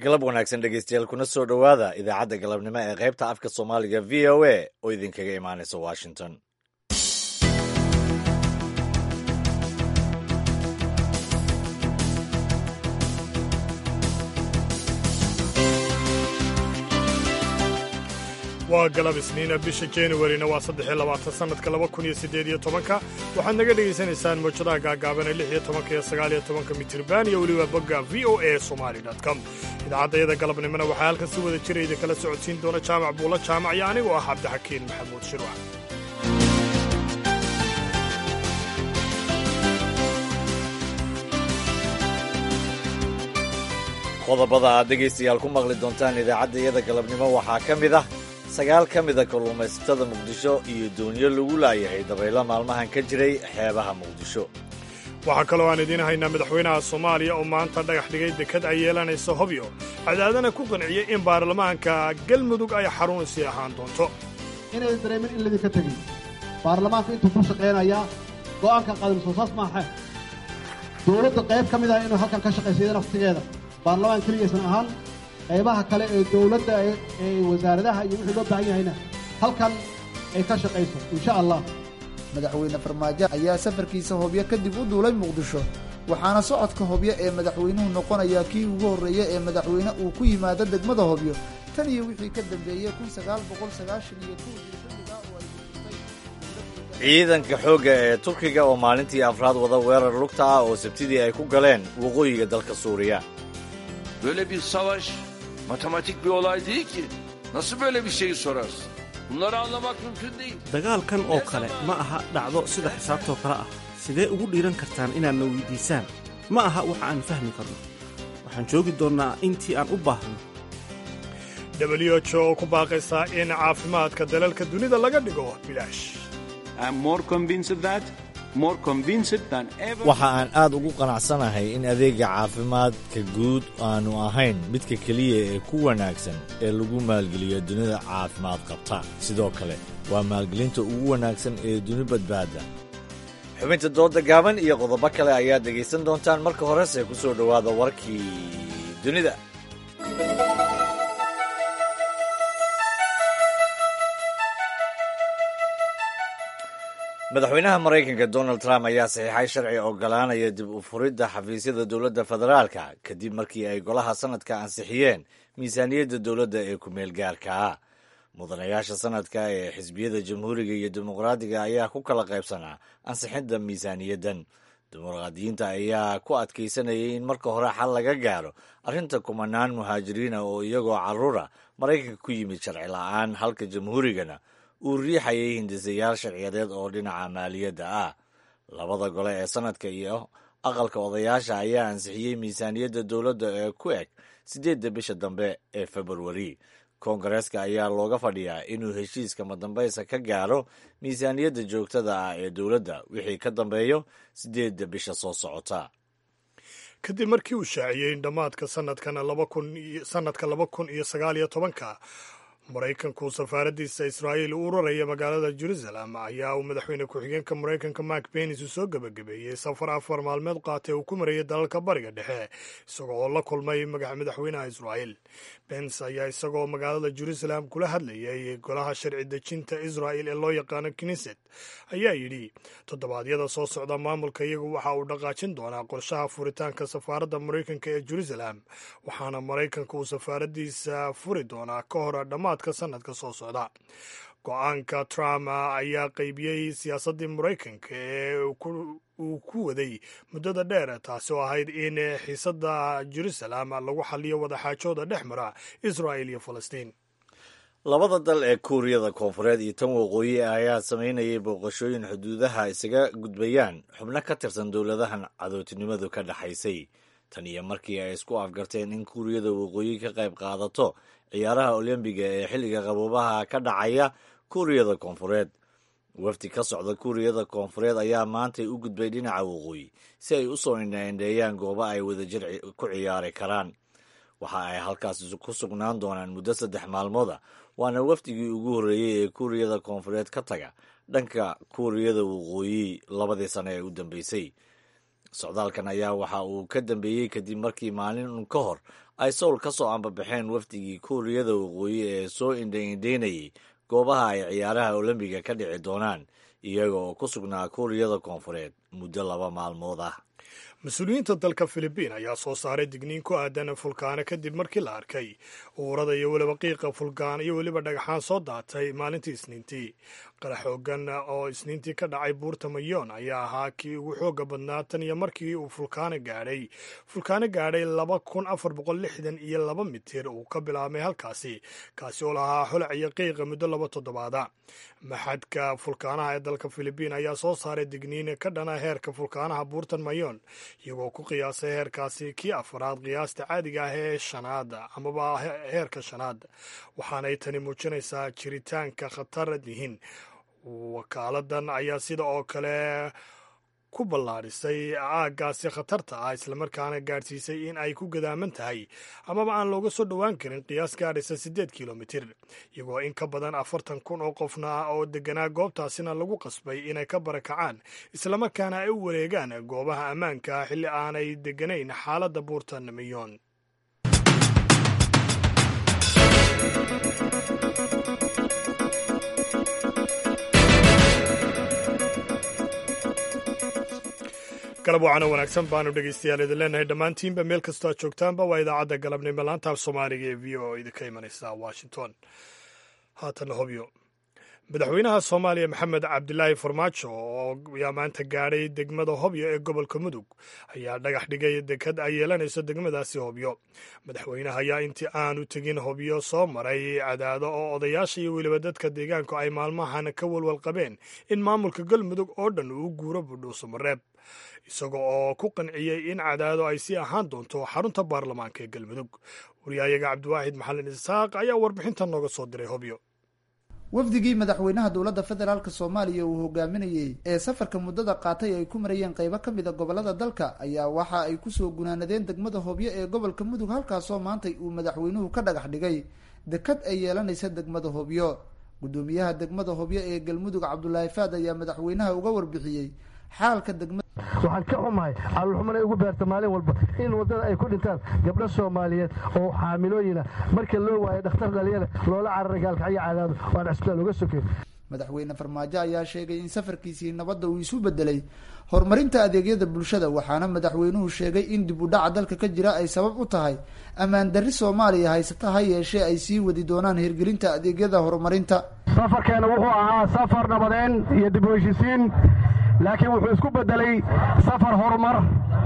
galab wanaagsan dhegeystayaal kuna soo dhowaada idaacadda galabnimo ee qaybta afka soomaaliga v o a oo idinkaga imaanaysa washington waa galab isniina bisha januarina waa saddexiyo labaatan sannadka laba kun iyo siddeed iyo tobanka waxaad naga dhegaysanaysaan mawjadaha gaagaaban ee lix iyo tobanka iyo sagaal iyo tobanka mitirban iyo weliba bogga v o a somali com idaacaddayada galabnimona waxaa halkan si wada jira idinkala socodsiin doona jaamac buulo jaamac iyo anigoo ah cabdixakiin maxamuud shirwac qodobada aad dhegaystayaal ku maqli doontaan idaacadda iyada galabnimo waxaa ka mid ah sagaal ka mida kalluumaysatada muqdisho iyo doonyo lagu laayahay dabaylo maalmahan ka jiray xeebaha muqdisho waxaa kaloo aan idiin haynaa madaxweynaha soomaaliya oo maanta dhagax dhigay dekad ay yeelanaysa hobyo cadaadana ku qanciyey in baarlamaanka galmudug ay xarun sii ahaan doonto inaydan dareemin in laydinka tegin baarlamaanka intuu ku shaqaynayaa go'aanka qaadayso saas maaxe dowladda qayb ka mid ah inuu halkan ka shaqaysa iyada naftigeeda baarlamaan keligaysan ahaan qaybaha kale ee dowladda ee wasaaradaha iyo wixii loo baahan yahayna halkan ay ka shaqayso insha allah madaxweyne farmaajo ayaa safarkiisa hobyo kadib u duulay muqdisho waxaana socodka hobyo ee madaxweynuhu noqonayaa kii ugu horreeya ee madaxweyne uu ku yimaado degmada hobyo tan iyo wixii ka dambeeyey kun sagaal boqol sagaashan iyo kowdii xilligaa oo ay ciidanka xoogga ee turkiga oo maalintii afraad wada weerar lugta ah oo sabtidii ay ku galeen waqooyiga dalka suuriya Böyle bir savaş matematik bir olay değil ki. Nasıl böyle bir şeyi sorarsın? Bunları anlamak mümkün değil. dagaalkan oo kale ma aha dhacdo sida xisaabtoo kale ah sidee ugu dhiiran kartaan inaadna weydiisaan ma aha waxa aan fahmi karno waxaan joogi doonnaa intii aan u baahno w h oo ku baaqaysaa in caafimaadka dalalka dunida laga dhigo bilaash waxa aan aad ugu qanacsanahay in adeega caafimaadka guud aanu ahayn midka keliya ee ku wanaagsan ee lagu maalgeliyo dunida caafimaad qabta sidoo kale waa maalgelinta ugu wanaagsan ee duni badbaada xubinta dooda gaaban iyo qodobo kale ayaad dhegaysan doontaan marka horese ku soo dhowaada warkii dunida madaxweynaha maraykanka donald trump ayaa saxiixay sharci ogolaanaya dib u furidda xafiisyada dowladda federaalka kadib markii ay golaha sanadka ansixiyeen miisaaniyadda dowladda ee ku-meel gaarka ah mudanayaasha sanadka ee xisbiyada jamhuuriga iyo dimuqraadiga ayaa ku kala qaybsanaa ansixinta miisaaniyaddan dimuqraadiyiinta ayaa ku adkaysanayay in marka hore xal laga gaaro arrinta kumanaan muhaajiriina oo iyagoo carruura maraykanka ku yimid sharci la'aan halka jamhuurigana uu riixayay hindisayaal sharciyadeed oo dhinaca maaliyadda ah labada gole ee sanadka iyo aqalka odayaasha ayaa ansixiyey miisaaniyadda dowladda ee ku eg siddeedda bisha dambe ee februari koongareeska ayaa looga fadhiyaa inuu heshiiska madambaysa ka gaaro miisaaniyadda joogtada ah ee dowladda wixii ka dambeeyo siddeedda bisha soo socota kadib markii uu shaaciyey in dhammaadka sanadkan sanadka laba kun iyo sagaal iyo tobanka maraykanku safaaraddiisa israa'iil u uraraya magaalada jerusalem ayaa uu madaxweyne ku-xigeenka maraykanka mark benis uu soo gebagabeeyey safar afar maalmeed qaatay uu ku marayay dalalka bariga dhexe isagoo oo la kulmay madaxweynaha israa'iil bens ayaa isagoo magaalada jerusalem kula hadlayay golaha sharci dejinta israa'il ee loo yaqaano knesset ayaa yidhi toddobaadyada soo socda maamulka iyagu waxa uu dhaqaajin doonaa qorshaha furitaanka safaaradda maraykanka ee jerusalem waxaana maraykanka uu safaaraddiisa furi doonaa ka hor dhammaadka sanadka soo socda go-aanka trump ayaa qaybiyey siyaasaddii maraykanka ee uu ku waday muddada dheer taasi oo ahayd in xiisadda jerusalem lagu xaliyo wadaxaajooda dhex mara israa'il iyo falastiin labada dal ee kuuriyada koonfureed iyo tan waqooyi ayaa samaynayay booqashooyin xuduudaha isaga gudbayaan xubno ka tirsan dowladahan cadowtinimadu ka dhexaysay tan iyo markii ay isku afgarteen in kuuriyada waqooyi ka qayb qaadato ciyaaraha olombiga ee xilliga qaboobaha ka dhacaya kuuriyada koonfureed wafdi ka socda kuuriyada koonfureed ayaa maantay u gudbay dhinaca waqooyi si ay u soo indhaindheeyaan goobo ay wadajir ku ciyaari karaan waxa ay halkaas ku sugnaan doonaan muddo saddex maalmooda waana wafdigii ugu horreeyey ee kuuriyada koonfureed ka taga dhanka kuuriyada waqooyi labadii sano ee u dambeysay socdaalkan ayaa waxa uu ka dambeeyey kadib markii maalin ka hor ay sowl ka soo ambabaxeen wafdigii kuuriyada waqooyi ee soo indhaindhaynayay goobaha ay ciyaaraha olombiga ka dhici doonaan iyaga oo ku sugnaa kuuriyada koonfureed muddo laba maalmood ah mas-uuliyiinta dalka filibiin ayaa soo saaray digniin ku aadan fulkaano kadib markii la arkay uurada iyo weliba qiiqa fulkaan iyo weliba dhagaxaan soo daatay maalintii isniintii qarax xoogan oo isniintii ka dhacay buurta mayoon ayaa ahaa kii ugu xooga badnaa tan iyo markii uu fulkaano gaadhay fulkaano gaadhay laba kun afar boqol lixdan iyo laba mitir uu ka bilaabmay halkaasi kaasi oo lahaa xolac iyo qiiqa muddo laba toddobaada maxadka fulkaanaha ee dalka filibiin ayaa soo saaray digniin ka dhana heerka fulkaanaha buurtan mayoon iyagoo ku qiyaasay heerkaasi kii afaraad qiyaasta caadiga ah ee shanaad amaba heerka shanaad waxaanay tani muujinaysaa jiritaanka khatar yihiin wakaaladan ayaa sida oo kale ku ballaadhisay aaggaasi khatarta ah islamarkaana gaadhsiisay in ay ku gadaaman tahay amaba aan looga soo dhowaan karin qiyaas gaadhaysa siddeed kilomitir iyagoo in ka badan afartan kun oo qofna oo deganaa goobtaasina lagu qasbay inay ka barakacaan islamarkaana ay u wareegaan goobaha ammaanka xilli aanay deganayn xaaladda buurtan miyoon galab wacana wanaagsan baanu dhegeystayaal idin leenahay dhammaantiinba meel kastoo aad joogtaanba waa idaacadda galabnimo laanta af soomaaliga ee v o idinka imanaysa washington haatana hobyo madaxweynaha soomaaliya maxamed cabdilaahi farmaajo oo ayaa maanta gaadhay degmada hobyo ee gobolka mudug ayaa dhagax dhigay dekad ay yeelanayso degmadaasi hobyo madaxweynaha ayaa intii aanu tegin hobyo soo maray cadaado oo odayaasha iyo weliba dadka deegaanku ay maalmahan ka walwal qabeen in maamulka galmudug oo dhan uu guuro budhuuso mareeb isaga oo ku qanciyey in cadaado ay sii ahaan doonto xarunta baarlamaanka ee galmudug wariyaayaga cabdiwaaxid maxalin isaaq ayaa warbixintan nooga soo diray hobyo wafdigii madaxweynaha dowladda federaalk soomaaliya uu hogaaminayey ee safarka muddada qaatay ay ku marayeen qaybo ka mid a gobollada dalka ayaa waxa ay kusoo gunaanadeen degmada hobyo ee gobolka mudug halkaasoo maantay uu madaxweynuhu ka dhagax dhigay dekad ay yeelanaysa degmada hobyo guddoomiyaha degmada hobyo ee galmudug cabdulaahi faad ayaa madaxweynaha uga warbixiyey xaalka degmada waxaan ka xumahay caloolxuman ay ugu beerta maalin walba in waddada ay ku dhintaan gabdho soomaaliyeed oo xaamilooyina marka loo waayo dhakhtar dhalinyara loola cararay gaalkacyo cadaado oo aan cisbitaal uga sokeyn madaxweyne farmaajo ayaa sheegay in safarkiisii nabadda uu isu bedelay horumarinta adeegyada bulshada waxaana madaxweynuhu sheegay in dib u dhaca dalka ka jira ay sabab u tahay ammaan darri soomaaliya haysata ha yeeshee ay sii wadi doonaan hirgelinta adeegyada horumarinta safarkeena wuxuu ahaa safar nabadeen iyo dib u heshisiin laakiin wuxuu isku bedelay safar horumar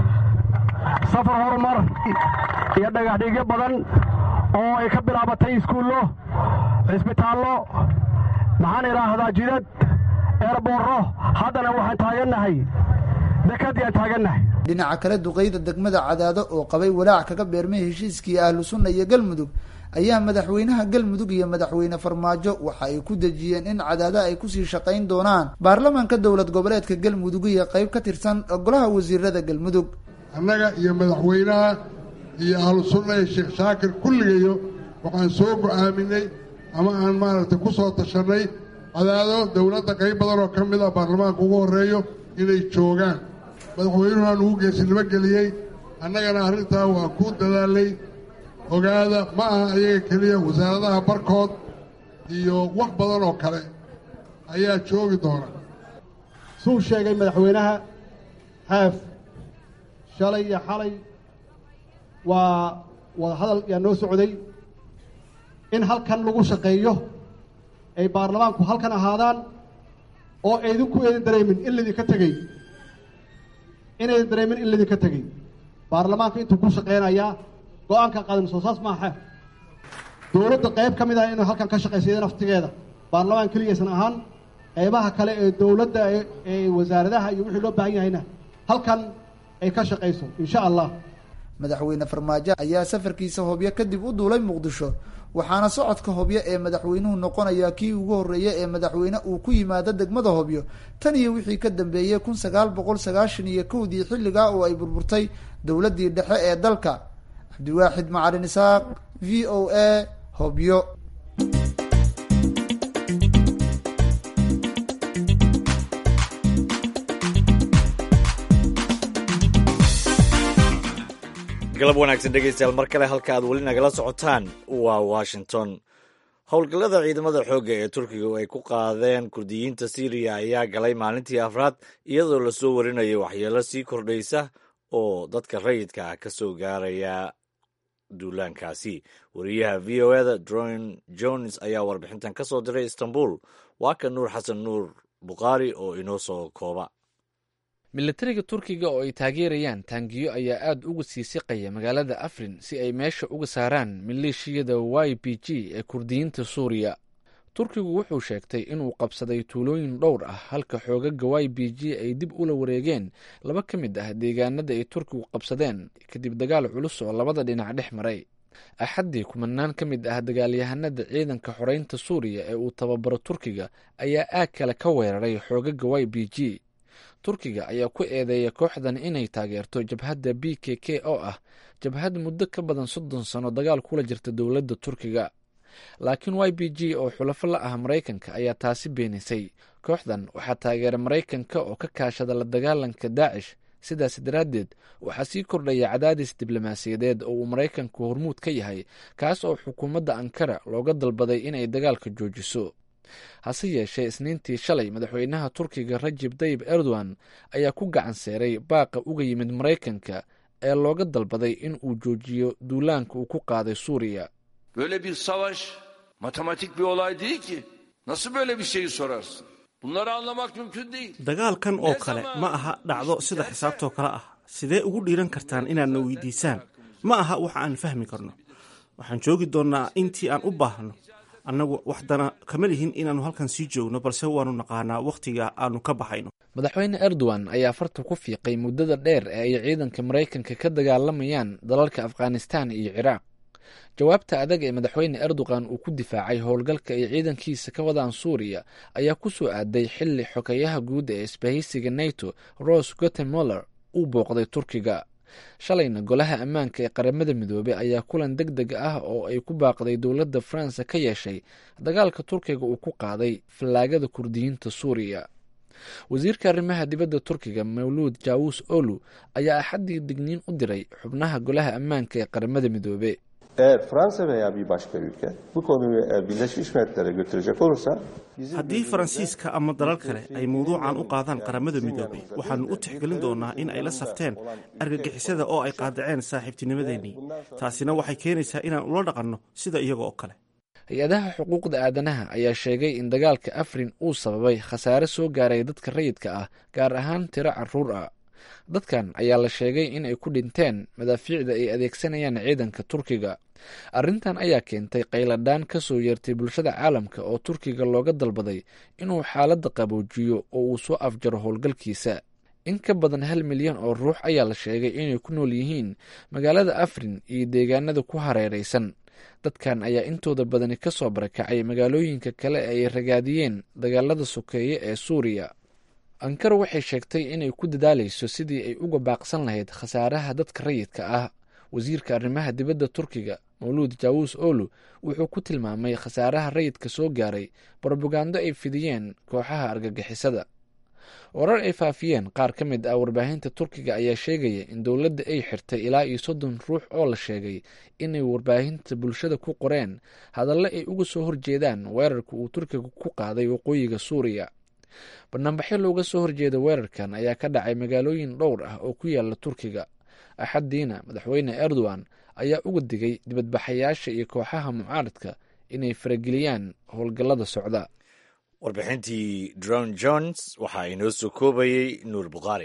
safar horumar iyo dhagaxdhigyo badan oo ay ka bilaabatay iskuullo cisbitaallo maxaan idhaahdaa jidad eerboorro haddana waxaan taagannahay dekadii aan taagannahay dhinaca kale duqeyda degmada cadaado oo qabay walaac kaga beermay heshiiskii ahlu sunna iyo galmudug ayaa madaxweynaha galmudug iyo madaxweyne farmaajo waxa ay ku dejiyeen in cadaado ay kusii shaqayn doonaan baarlamaanka dowlad goboleedka galmudug iyo qayb ka tirsan golaha wasiirada galmudug annaga iyo madaxweynaha iyo ahlu sunna iyo sheekh shaakir kulligayo waxaan soo go-aaminay ama aan maaragtay ku soo tashannay cadaado dowladda qayb badan oo ka mid ah baarlamaanka ugu horreeyo inay joogaan madaxweynuhu aan ugu geesinimo geliyey annagana arrintaa waan ku dadaalay ogaada ma aha ayaga keliya wasaaradaha barkood iyo wax badan oo kale ayaa joogi doona suu sheegay madaxweynaha xaaf shalay iyo xalay waa wadahadal yaa noo socday in halkan lagu shaqeeyo ay baarlamaanku halkan ahaadaan oo aydinku eedin dareemin in laydinka tegey inaydan dareemin in laydinka tegey baarlamaanka intuu ku shaqeynayaa go-aanka qaadan soo saas maaha dowladda qayb ka mid ah inuu halkan ka shaqaysa naftigeeda baarlamaan keligaysan ahaan qaybaha kale ee dowladda ee wasaaradaha iyo wixii loo baahan yahayna halkan ay ka shaqayso insha allah madaxweyne farmaajo ayaa safarkiisa hobyo kadib u duulay muqdisho waxaana socodka hobyo ee madaxweynuhu noqonayaa kii ugu horreeya ee madaxweyne uu ku yimaado degmada hobyo tan iyo wixii ka dambeeyey kun sagaal boqol sagaashan iyo kowdii xilligaa oo ay burburtay dowladdii dhexe ee dalka cabdiwaaxid macalin isaaq v o a hobyo galab wanaagsan dhegaystayaal mar kale halka aad weli nagala socotaan waa washington howlgallada ciidamada xoogga ee turkiga ay ku qaadeen kurdiyiinta syriya ayaa galay maalintii afraad iyadoo lasoo warinaya waxyeelo sii kordhaysa oo dadka rayidka ah ka soo gaaraya duulaankaasi wariyaha v o eda dron jones ayaa warbixintan ka soo diray istanbul waa ka nuur xasan nuur bukhaari oo inoo soo kooba militariga turkiga oo ay taageerayaan taangiyo ayaa aad uga sii siqaya magaalada afrin si ay meesha uga saaraan maleeshiyada y b g ee kurdiyiinta suuriya turkigu wuxuu sheegtay inuu qabsaday tuulooyin dhowr ah halka xoogaga y b g ay dib ula wareegeen laba ka mid ah deegaanada ay turkigu qabsadeen kadib dagaal culus oo labada dhinac dhex maray axaddii kumanaan ka mid ah dagaalyahanada ciidanka xoreynta suuriya ee uu tababaro turkiga ayaa aag kale ka weeraray xoogaga y b g turkiga ayaa ku eedeeya kooxdan inay taageerto jabhadda b k k oo ah jabhad muddo ka badan soddon sano dagaal kula jirta dowladda turkiga laakiin y b g oo xulafo la ah maraykanka ayaa taasi beenisay kooxdan waxaa taageera maraykanka oo ka kaashada la dagaalanka daacish sidaas daraaddeed waxaa sii kordhaya cadaadis diblomaasiyadeed oo uu maraykanku hormuud ka yahay kaas oo xukuumadda ankara looga dalbaday inay dagaalka joojiso hase yeeshee isniintii shalay madaxweynaha turkiga rajib tayib erdogan ayaa ku gacan seeray baaqa uga yimid maraykanka ee looga dalbaday in uu joojiyo duulaanka uu ku qaaday suuriya Böyle bir savaş matematik bir olay değil ki. Nasıl böyle bir şeyi sorarsın? Bunları anlamak mümkün değil. dagaalkan oo kale ma aha dhacdo sida xisaabtoo kale ah sidee ugu dhiiran kartaan inaadna weydiisaan ma aha wax aan fahmi karno waxaan joogi doonnaa intii aan u baahno annagu waxdana kama lihin inaannu halkan sii joogno balse waannu naqaanaa wakhtiga aannu ka baxayno madaxweyne erdogan ayaa farta ku fiiqay muddada dheer ee ay ciidanka maraykanka ka dagaalamayaan dalalka afghanistan iyo ciraaq jawaabta adag ee madaxweyne erdogan uu ku difaacay howlgalka ay ciidankiisa ka wadaan suuriya ayaa ku soo aaday xilli xogeyaha guud ee isbahaysiga nato ros gutemoller uu booqday turkiga shalayna golaha ammaanka ee qaramada midoobey ayaa kulan deg deg ah oo ay ku baaqday dowladda faransa ka yeeshay dagaalka turkiga uu ku qaaday fallaagada kurdiyiinta suuriya wasiirka arrimaha dibadda turkiga mawluud jawus olu ayaa axaddii digniin u diray xubnaha golaha ammaanka ee qaramada midoobe Eğer Fransa veya bir başka ülke bu konuyu e, Birleşmiş Milletler'e götürecek olursa bizim haddii faransiiska ama dalal kale ay mawduucan u qaadaan qaramada midoobey waxaannu u tixgelin doonnaa in ay la safteen argagixisada oo ay qaadaceen saaxiibtinimadeennii taasina waxay keenaysaa inaan ula dhaqanno sida iyaga oo kale hay-adaha xuquuqda aadanaha ayaa sheegay in dagaalka afrin uu sababay khasaare soo gaaray dadka rayidka ah gaar ahaan tiro caruur ah dadkan ayaa la sheegay in ay ku dhinteen madaafiicda ay adeegsanayaan ciidanka turkiga arrintan ayaa keentay qayladhaan ka soo yeertay bulshada caalamka oo turkiga looga dalbaday inuu xaaladda qaboojiyo oo uu soo afjaro howlgalkiisa in ka badan hal milyan oo ruux ayaa la sheegay inay ku nool yihiin magaalada afrin iyo deegaanada ku hareeraysan dadkan ayaa intooda badani ka soo barakacay magaalooyinka kale ee ay ragaadiyeen dagaalada sokeeye ee suuriya ankara waxay sheegtay inay ku dadaalayso sidii ay uga baaqsan lahayd khasaaraha dadka rayidka ah wasiirka arrimaha dibadda turkiga mawluud jawus olu wuxuu ku tilmaamay khasaaraha rayidka soo gaaray brobagando ay fidiyeen kooxaha argagixisada warar ay faafiyeen qaar ka mid ah warbaahinta turkiga ayaa sheegaya in dowladda ay xirtay ilaa iyo soddon ruux oo la sheegay inay warbaahinta bulshada ku qoreen hadalle ay uga soo horjeedaan weerarka uu turkiga ku qaaday waqooyiga suuriya banaanbaxyo looga soo horjeeda weerarkan ayaa ka dhacay magaalooyin dhowr ah oo ku yaala turkiga axaddiina madaxweyne erdogan ayaa uga digay dibadbaxayaasha iyo kooxaha mucaaradka inay farageliyaan howlgallada socda warbixintii dron jones waxaa inoo soo koobayey nuur bukhaari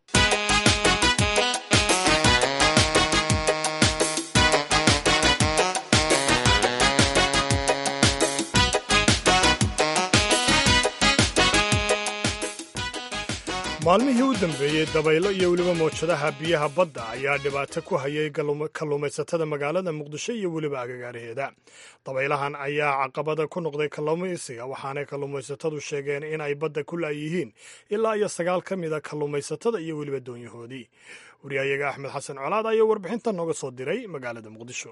maalmihii u dambeeyey dabaylo iyo weliba mawjadaha biyaha badda ayaa dhibaato ku hayay kalluumaysatada magaalada muqdisho iyo weliba agagaaraheeda dabaylahan ayaa caqabada ku noqday kalluumaysiga waxaanay kalluumaysatadu sheegeen in ay badda ku laayihiin ilaa iyo sagaal ka mida kalluumaysatada iyo weliba doonyahoodii wariyahayaga axmed xasan colaad ayaa warbixintan nooga soo diray magaalada muqdisho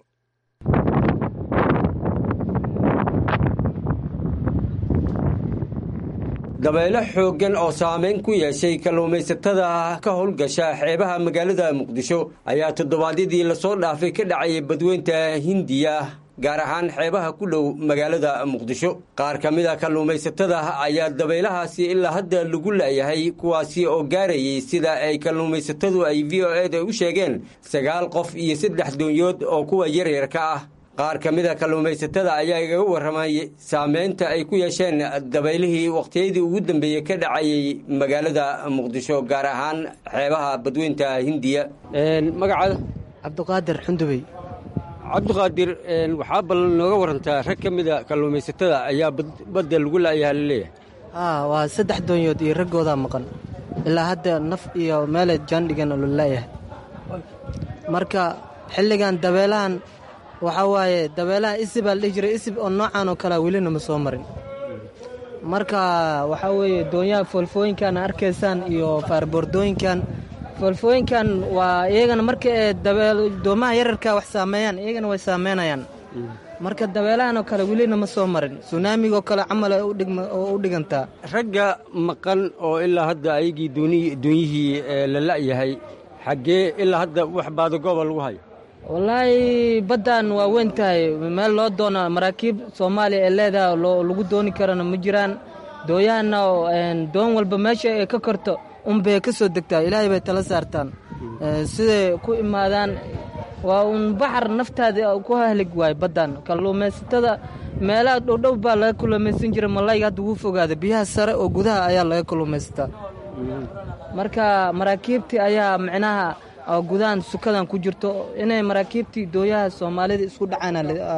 dabeelo xooggan oo saameyn ku yeeshay kalluumaysatada ka howlgasha xeebaha magaalada muqdisho ayaa toddobaadyadii lasoo dhaafay ka dhacayay badweynta hindiya gaar ahaan xeebaha ku dhow magaalada muqdisho qaar ka mid a kalluumaysatada ayaa dabaylahaasi ilaa hadda lagu la'yahay kuwaasi oo gaarayay sida ay kalluumaysatadu ay v o eda u sheegeen sagaal qof iyo saddex doonyood oo kuwa yaryarka ah qaar ka mid a kalluumaysatada ayaa igaga warramay saameynta ay ku yeesheen dabaylihii wakhtiyadii ugu dambeeyey ka dhacayay magaalada muqdisho gaar ahaan xeebaha badweynta hindiya magacaada cabdiqaadir xundubey cabdiqaadir waxaa bal nooga warantaa rag ka mida kalluumaysatada ayaa badda lagu la'yaha laleeyahay haa waa saddex doonyood iyo raggoodaa maqan ilaa hadda naf iyo meelay jaandhigan la la'yahay marka xilligan dabeelahan waxaa waaye dabeelaha isibaa la dhihi jiray isib oo noocan oo kalea welina ma soo marin marka waxaa weeye doonyaha foolfooyinkan arkaysaan iyo faarboordooyinkan foolfooyinkan waa iyagana marka ee doomaha yararka wax saameeyaan iyagana way saameynayaan marka dabeelahan oo kale welina ma soo marin sunaamigoo kale camal oo u dhigantaa ragga maqan oo ilaa hadda ayagii doonyihii la la'yahay xaggee ilaa hadda wax baadagooba lagu hayo wallaahi baddan waa weyn tahay meel loo doona maraakiib soomaaliya ee leedaha lagu dooni karana ma jiraan dooyahanna doon walba meesha ay ka korto unbay ka soo degtaa ilaahay bay tala saartaan siday ku imaadaan waa uun baxar naftaada ku hahlig waay baddan kalluumaysatada meelaha dhowdhow baa laga kalluumaysan jira malayga hadda wuu fogaada biyaha sare oo gudaha ayaa laga kalluumaysataa marka maraakiibtii ayaa micnaha oo gudahan sukadan ku jirto inay maraakiibtii dooyaha soomaalida isku dhacaan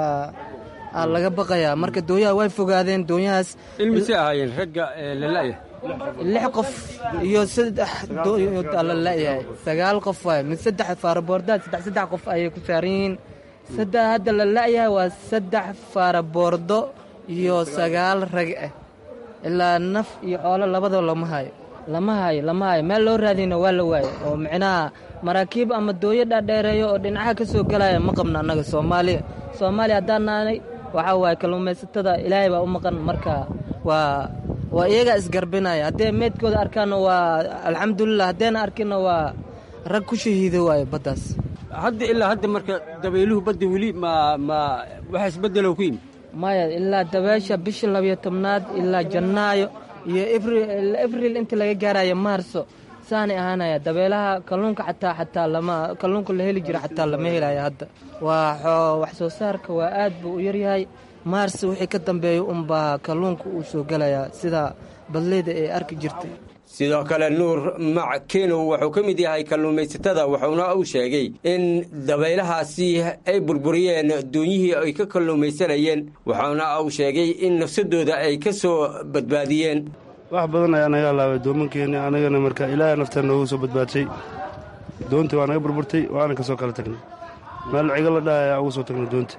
laga baqayaa marka dooyaha way fogaadeen doonyahaas ilmise ahaayeen ragga lala'ya lix qof iyo saddex doonyood la la'yahay sagaal qof waay mid saddex faaraboordaad saddex saddex qof ayay ku saaran yihiin saddex hadda la la'yahay waa saddex faaraboordo iyo sagaal rag ah ilaa naf iyo xoolo labadaba lama hayo lama hayo lama hayo meel loo raadiyna waa la waayo oo micnaha maraakiib ama dooyo dhaadheereeyo oo dhinacaha ka soo gelaya ma qabno annaga soomaaliya soomaaliya haddaan naanay waxaa waaye kalluumaysatada ilaahay baa u maqan marka waa waa iyagaa isgarbinaya haddee meydkooda arkaanna waa alxamdulilah haddayna arkinna waa rag ku shahiido waayo baddaas hadda ilaa hadda marka dabayluhu badda weli ma ma waxa isbeddelow ku yimi maya ilaa dabeesha bisha labiyo tobnaad ilaa jannaayo iyo abril inta laga gaarayo maarso saanay ahaanaya dabeelaha kalluunka xataa xataa lama kalluunka la heli jira xataa lama helayo hadda waa wax soo saarka waa aad buu u yaryahay maars wixii ka dambeeya unbaa kalluunka uu soo gelayaa sida badleyda ay arki jirtay sidoo kale nuur mac kenow wuxuu ka mid yahay kalluumaysatada wuxuuna uu sheegay in dabaylahaasi ay burburiyeen doonyihii ay ka kalluumaysanayeen wuxuuna uu sheegay in nafsadooda ay ka soo badbaadiyeen wax badan ayaa naga alaabay doomankeenni anagana marka ilaahay naftaan noogu soo badbaadshay doontii waa naga burburtay waana ka soo kala tagnay meel cigo la dhaha ayaa ugu soo tagnay doonta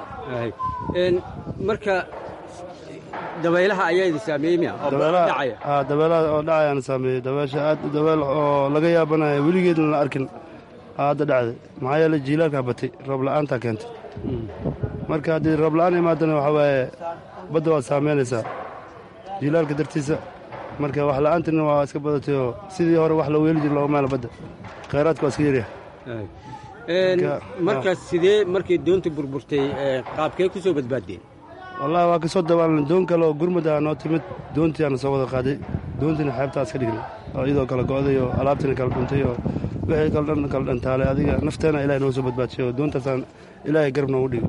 marka dabaylaha ayaa idin saameeyey miya haa dabeelaha oo dhacayaana saameeyey dabeesha aad dabeel oo laga yaabanaya weligeedna la arkin hadda dhacday maxaa yeele jiilaalkaa batay roob la'aantaa keentay marka haddii roob la'aan imaadana waxaa waaye badda waad saameynaysaa jiilaalka dartiisa marka wax la'aantina waa iska badatay oo sidii hore wax la weeli jir looga maala badda khayraadka waa iska yaryahay markaas sidee markay doonta burburtay qaabkee ku soo badbaaddeen wallahi waa ka soo dabaalnay doon kale oo gurmud ah noo timid doontiiaana soo wada qaaday doontiina xeebtaa iska dhignay oo iyadoo kala go'day oo alaabtiina kala dhuntay oo wixii kala dhan kala dhantaalay adiga nafteena ilahay noo soo badbaadshay oo doontaasaan ilaahay garab noogu dhigo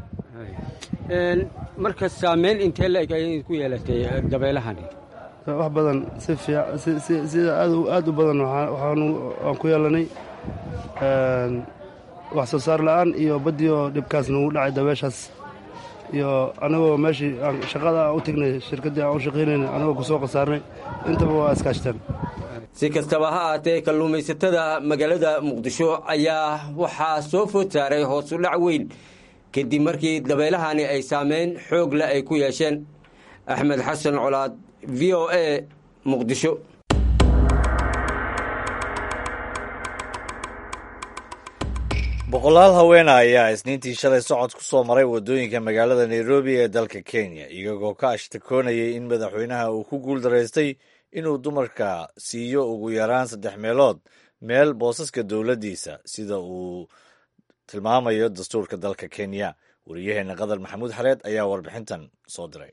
marka saameyn intee la-eg ayay ku yeelatay dabeelahani wax badan si fiic sida aad u badan waxaan ku yeelanay wax soo saar la'aan iyo baddii oo dhibkaas nagu dhacay dabeeshaas iyo anagoo meeshii aan shaqada aan u tegnay shirkaddii aan u shaqaynayna anagoo ku soo khasaarnay intaba waa iskaashteen si kastaba ha aatee kalluumaysatada magaalada muqdisho ayaa waxaa soo food saaray hoosu dhac weyn kadib markii dabeelahani ay saameyn xoog leh ay ku yeesheen axmed xasan colaad v o a muqdisho boqolaal haweena ayaa isniintii shalay socod ku soo maray waddooyinka magaalada nairobi ee dalka kenya iyagoo ka ashtakoonayay in madaxweynaha uu ku guul daraystay inuu dumarka siiyo ugu yaraan saddex meelood meel boosaska dowladdiisa sida uu tilmaamayo dastuurka dalka kenya wariyaheenna qadar maxamuud xareed ayaa warbixintan soo diray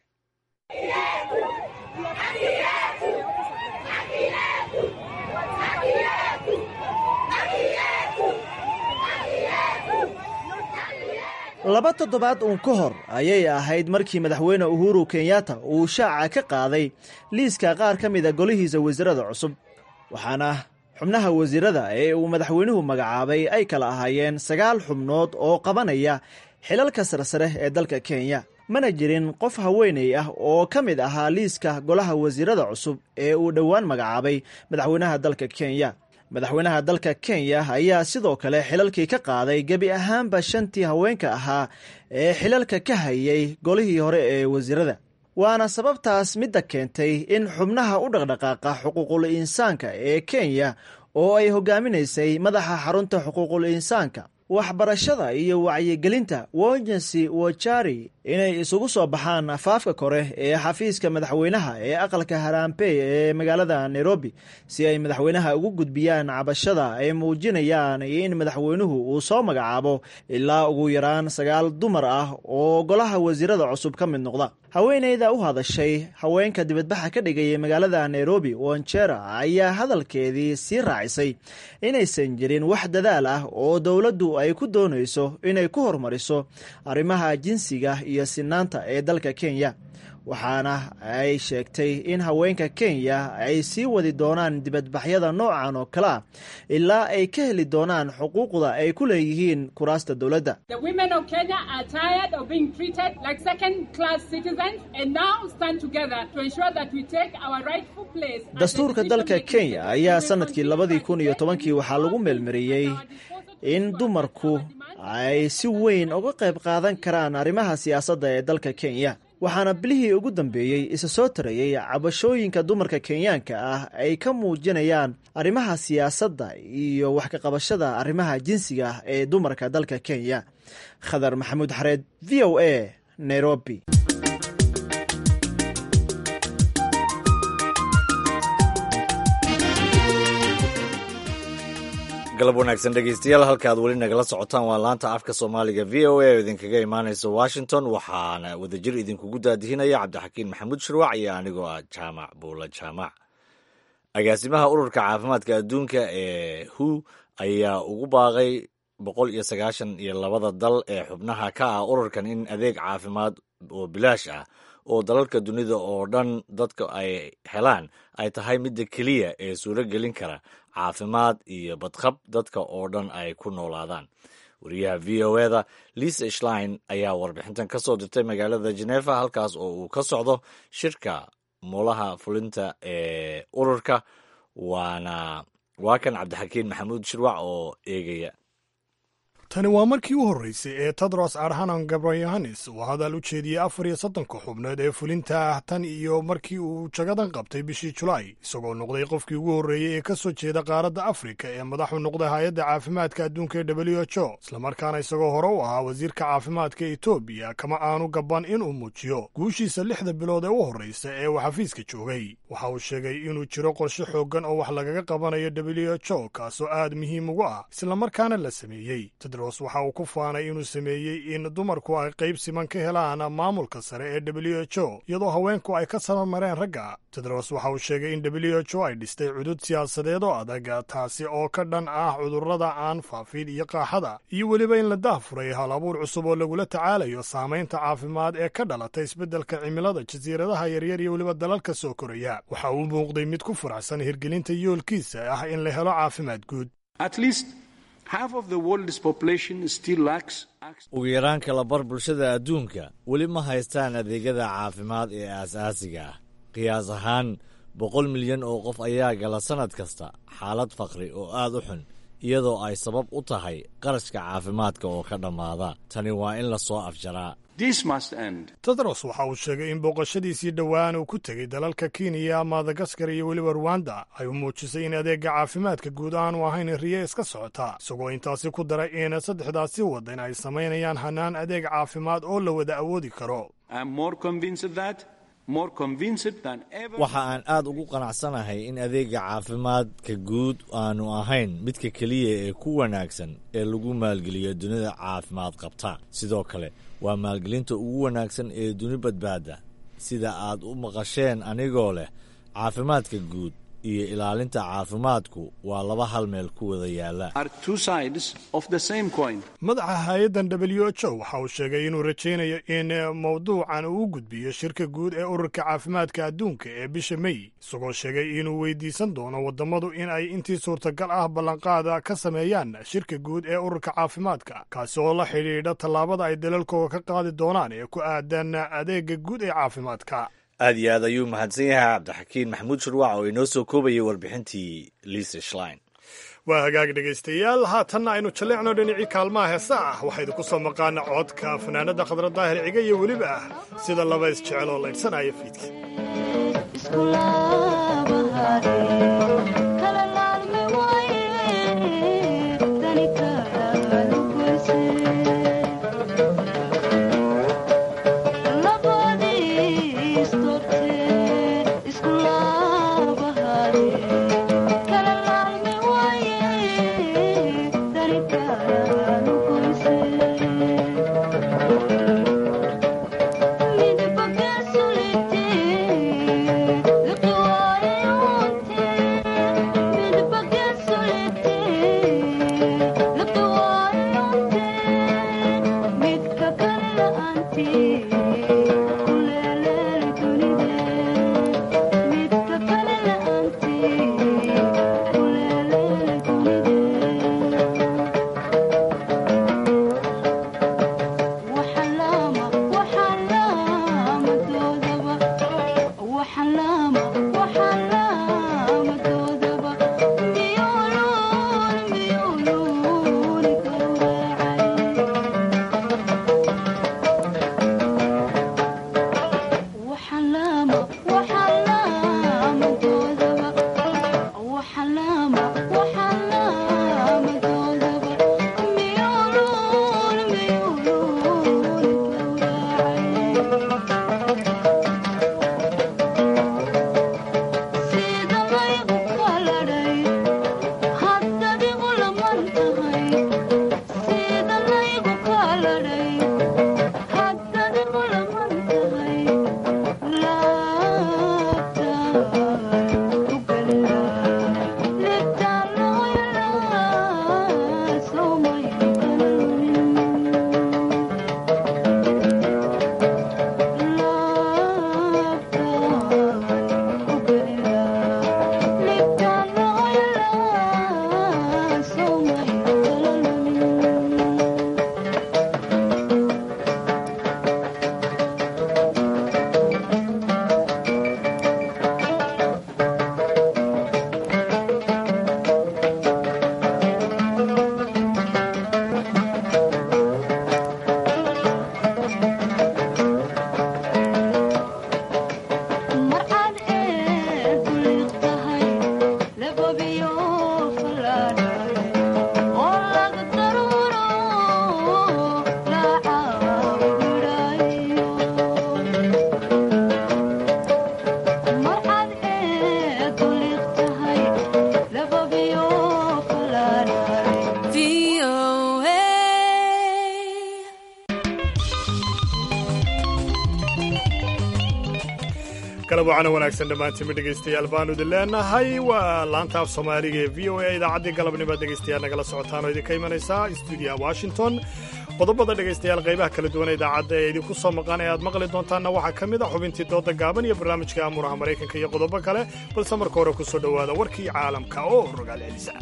laba toddobaad uun ka hor ayay ahayd markii madaxweyne uhuru kenyatta uu shaaca ka qaaday liiska qaar ka mida golihiisa wasiirada cusub waxaana xubnaha wasiirada ee uu madaxweynuhu magacaabay ay kala ahaayeen sagaal xubnood oo qabanaya xilalka sarsare ee dalka kenya mana jirin qof haweeney ah oo ka mid ahaa liiska golaha wasiirada cusub ee uu dhowaan magacaabay madaxweynaha dalka kenya madaxweynaha dalka kenya ayaa sidoo kale xilalkii ka qaaday gebi ahaanba shantii haweenka ahaa ee xilalka ka hayay golihii hore ee wasiirada waana sababtaas midda keentay in xubnaha u dhaqdhaqaaqa xuquuqul insaanka ee kenya oo ay hogaaminaysay madaxa xarunta xuquuqul insaanka waxbarashada iyo wacyigelinta wojensi wojari inay isugu soo baxaan afaafka kore ee xafiiska madaxweynaha ee aqalka harampey ee magaalada nairobi si ay madaxweynaha ugu gudbiyaan cabashada ay muujinayaan in madaxweynuhu uu soo magacaabo ilaa ugu yaraan sagaal dumar ah oo golaha wasiirada cusub ka mid noqda haweeneyda u hadashay haweenka dibadbaxa ka dhigaya magaalada nairobi wanjera ayaa hadalkeedii sii raacisay inaysan jirin wax dadaal ah oo dowladdu ay ku doonayso inay ku horumariso arrimaha jinsiga iyo sinaanta ee dalka kenya waxaana ay sheegtay in haweenka kenya ay sii wadi doonaan dibadbaxyada noocan oo kale ah ilaa ay ka heli doonaan xuquuqda ay ku leeyihiin kuraasta dowladda dastuurka dalka kenya ayaa sanadkii labadii kun iyo tobankii waxaa lagu meelmariyey in dumarku ay si weyn uga qayb qaadan karaan arrimaha siyaasadda ee dalka kenya waxaana bilihii ugu dambeeyey isa soo tarayey cabashooyinka dumarka kenyaanka ah ay ka muujinayaan arrimaha siyaasadda iyo wax ka qabashada arrimaha jinsiga ah ee dumarka dalka kenya khadar maxamuud xareed v o a nairobi galab wanaagsan dhegeystayaal halka aad weli nagala socotaan waa laanta afka soomaaliga v o a oo idinkaga imaanaysa washington waxaana wadajir idinkugu daadihinaya cabdixakiin maxamuud shirwac iyo anigoo ah jaamac buula jaamac agaasimaha ururka caafimaadka adduunka ee hu ayaa ugu baaqay boqol iyo sagaashan iyo labada dal ee xubnaha ka ah ururkan in adeeg caafimaad oo bilaash ah oo dalalka dunida oo dhan dadka ay helaan ay tahay midda keliya ee suuro gelin kara caafimaad iyo badqab dadka oo dhan ay ku noolaadaan wariyaha v o eda lisa shlein ayaa warbixintan ka soo dirtay magaalada genefa halkaas oo uu ka socdo shirka moolaha fulinta ee ururka waana waa kan cabdixakiin maxamuud shirwac oo eegaya tani waa markii u horreysay ee tedros adhanom gabrayohannes uu hadal u jeediyey afar iyo soddonka xubnood ee fulinta ah tan iyo markii uu jagadan qabtay bishii julaay isagoo noqday qofkii ugu horreeyey ee ka soo jeeda qaaradda afrika ee madaxu noqday hay-adda caafimaadka adduunka ee w h o islamarkaana isagoo hore u ahaa wasiirka caafimaadka etoobiya kama aanu gaban inuu muujiyo guushiisa lixda bilood ee u horreysa ee uu xafiiska joogay waxa uu sheegay inuu jiro qorshe xooggan oo wax lagaga qabanayo w h o kaasoo aad muhiim ugu ah islamarkaana la sameeyey waxa uu ku faanay inuu sameeyey in dumarku ay qayb siman ka helaan maamulka sare ee w h o iyadoo haweenku ay ka sabamareen ragga tedros waxa uu sheegay in w h o ay dhistay cudud siyaasadeed oo adag taasi oo ka dhan ah cudurrada aan faafin iyo qaaxada iyo weliba in la daahfuray hal abuur cusub oo lagula tacaalayo saamaynta caafimaad ee ka dhalata isbeddelka cimilada jasiiradaha yaryar iyo weliba dalalka soo koraya waxa uu muuqday mid ku faraxsan hirgelinta yoolkiisa ah in la helo caafimaad guud ugu yaraan kala bar bulshada adduunka weli ma haystaan adeegyada caafimaad ee aasaasiga ah qiyaas ahaan boqol milyan oo qof ayaa gala sannad kasta xaalad faqri oo aad u xun iyadoo ay sabab u tahay qarashka caafimaadka oo ka dhammaada tani waa in la soo afjaraa tedros waxa uu sheegay in booqashadiisii dhowaan uu ku tegey dalalka kenya madagaskar iyo weliba ruwanda ay u muujisay in adeega caafimaadka guud aanu ahayn riye iska socota isagoo intaasi ku daray in saddexdaasi waddan ay samaynayaan hanaan adeeg caafimaad oo la wada awoodi karo waxa aan aad ugu qanacsanahay in adeega caafimaadka guud aanu ahayn midka keliya ee ku wanaagsan ee lagu maalgeliyo dunida caafimaad qabta sidoo kale waa maalgelinta ugu wanaagsan ee duni badbaada sida aad u maqasheen anigoo leh caafimaadka guud iyo ilaalinta caafimaadku waa laba hal meel ku wada yaalla madaxa hay-addan w h o waxa uu sheegay inuu rajaynayo in mowduucan uu u gudbiyo shirka guud ee ururka caafimaadka adduunka ee bisha mey isagoo sheegay inuu weydiisan doono wadammadu in ay intii suurtagal ah ballanqaada ka sameeyaan shirka guud ee ururka caafimaadka kaasi oo la xidhiidha tallaabada ay dalalkooda ka qaadi doonaan ee ku aadan adeega guud ee caafimaadka aad iyo aad ayuu mahadsan yahay cabdixakiin maxamuud shurwac oo inoo soo koobayay warbixintii liisa shlein waa hagaag dhegaystayaal haatanna aynu jalleecno dhinacii kaalmaha heesa ah waxaa idinku soo maqaana codka fanaanada khadra daahir ciga iyo weliba ah sida laba isjecel oo laydhsanaya fiidka galab wacana wanaagsan dhammaantiinma dhegaystayaal baanu idin leenahay waa laanta af soomaaliga ee v o a idaacaddii galabnimo dhegaystayaal nagala socotaan oo idinka imanaysaa stuudiyaha washington qodobada dhegaystayaal qaybaha kala duwan ee idaacadda ee idinku soo maqan ee aad maqli doontaanna waxaa ka mid a xubintii dooda gaaban iyo barnaamijka amuraha maraykanka iyo qodobo kale balse marka hore ku soo dhowaada warkii caalamka oo rogaal celisa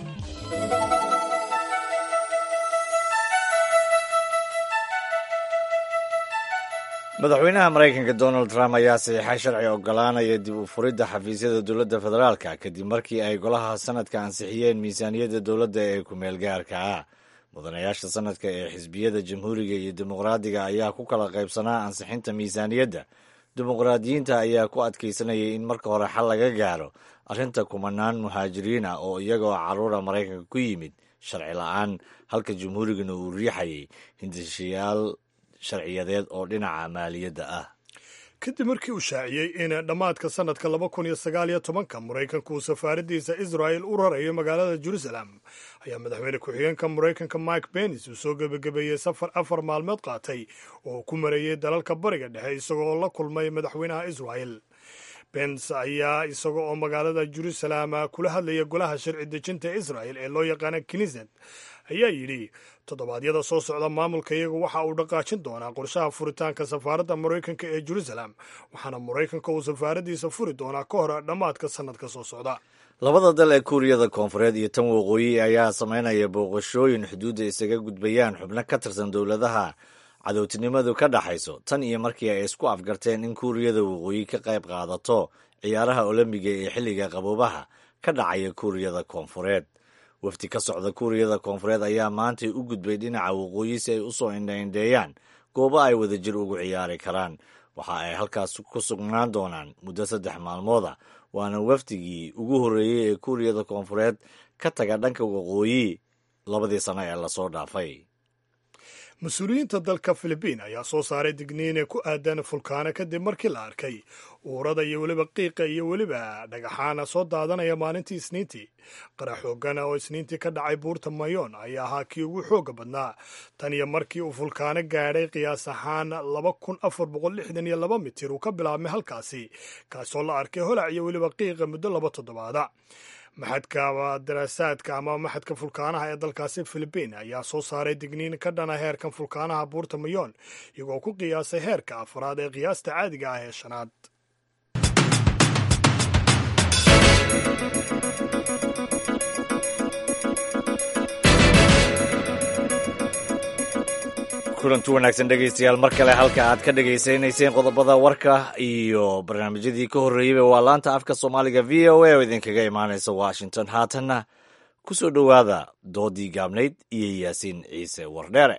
madaxweynaha maraykanka donald trump ayaa saxiixay sharci ogolaanaya dib u furidda xafiisyada dowladda federaalka kadib markii ay golaha sanadka ansixiyeen miisaaniyadda dowladda ee ku-meel gaarka ah mudanayaasha sanadka ee xisbiyada jamhuuriga iyo dimuqraadiga ayaa ku kala qaybsanaa ansixinta miisaaniyadda dimuqraadiyiinta ayaa ku adkaysanayay in marka hore xal laga gaaro arrinta kumanaan muhaajiriin ah oo iyagoo carruura maraykanka ku yimid sharci la-aan halka jamhuurigana uu riixayay hindishayaal sharciyadeed oo dhinaca maaliyadda ah kadib markii uu shaaciyey in dhammaadka sanadka laba kun iyo sagaal iyo tobanka maraykanku uu safaaradiisa israel u rarayo magaalada jerusalem ayaa madaxweyne ku-xigeenka maraykanka mike benis uu soo gebagabeeyey safar afar maalmood qaatay oo uu ku mareeyey dalalka bariga dhexe isagoo la kulmay madaxweynaha israel bens ayaa isaga oo magaalada jerusalem kula hadlaya golaha sharci dejinta israel ee loo yaqaana knisset ayaa yidhi toddobaadyada soo socda maamulka iyagu waxa uu dhaqaajin doonaa qorshaha furitaanka safaaradda maraykanka ee jerusalem waxaana maraykanka uu safaaradiisa furi doonaa ka hor dhammaadka sannadka soo socda labada dal ee kuuriyada koonfureed iyo tan waqooyi ayaa samaynaya booqashooyin xuduudda isaga gudbayaan xubno ka tirsan dowladaha cadowtinimadu ka dhaxayso tan iyo markii ay isku afgarteen in kuuriyada waqooyi ka qayb qaadato ciyaaraha olombiga ee xilliga qaboobaha ka dhacaya kuuriyada koonfureed wafdi ka socda kuuriyada koonfureed ayaa maantay u gudbay dhinaca waqooyi si ay u soo indhaindheeyaan goobo ay wadajir ugu ciyaari karaan waxa ay halkaas ku sugnaan doonaan muddo saddex maalmooda waana wafdigii ugu horreeyey ee kuuriyada koonfureed ka taga dhanka waqooyi labadii sano ee lasoo dhaafay mas-uuliyiinta dalka filibiin ayaa soo saaray digniine ku aadan fulkaano kadib markii la arkay uurada iyo weliba qiiqa iyo weliba dhagaxaana soo daadanaya maalintii isniintii qarax xoogana oo isniintii ka dhacay buurta mayoon ayaa ahaa kii ugu xooga badnaa tan iyo markii uu fulkaano gaadhay qiyaas ahaan laba kun afar boqol lixdan iyo laba mitir uu ka bilaabmay halkaasi kaasoo la arkay holac iyo weliba qiiqa muddo laba toddobaada maxadka daraasaadka ama maxadka fulkaanaha ee dalkaasi filibiin ayaa soo saaray digniin ka dhana heerkan fulkaanaha buurta mayoon iyagoo ku qiyaasay heerka afraad ee qiyaasta caadiga ah ee shanaad kulanti wanaagsan dhegaystayaal mar kale halka aad ka dhegaysanayseen qodobada warka iyo barnaamijyadii ka horreeyeyba waa laanta afka soomaaliga v o a oo idinkaga imaanaysa washington haatanna ku soo dhowaada doodii gaabnayd iyo yaasiin ciise wardheere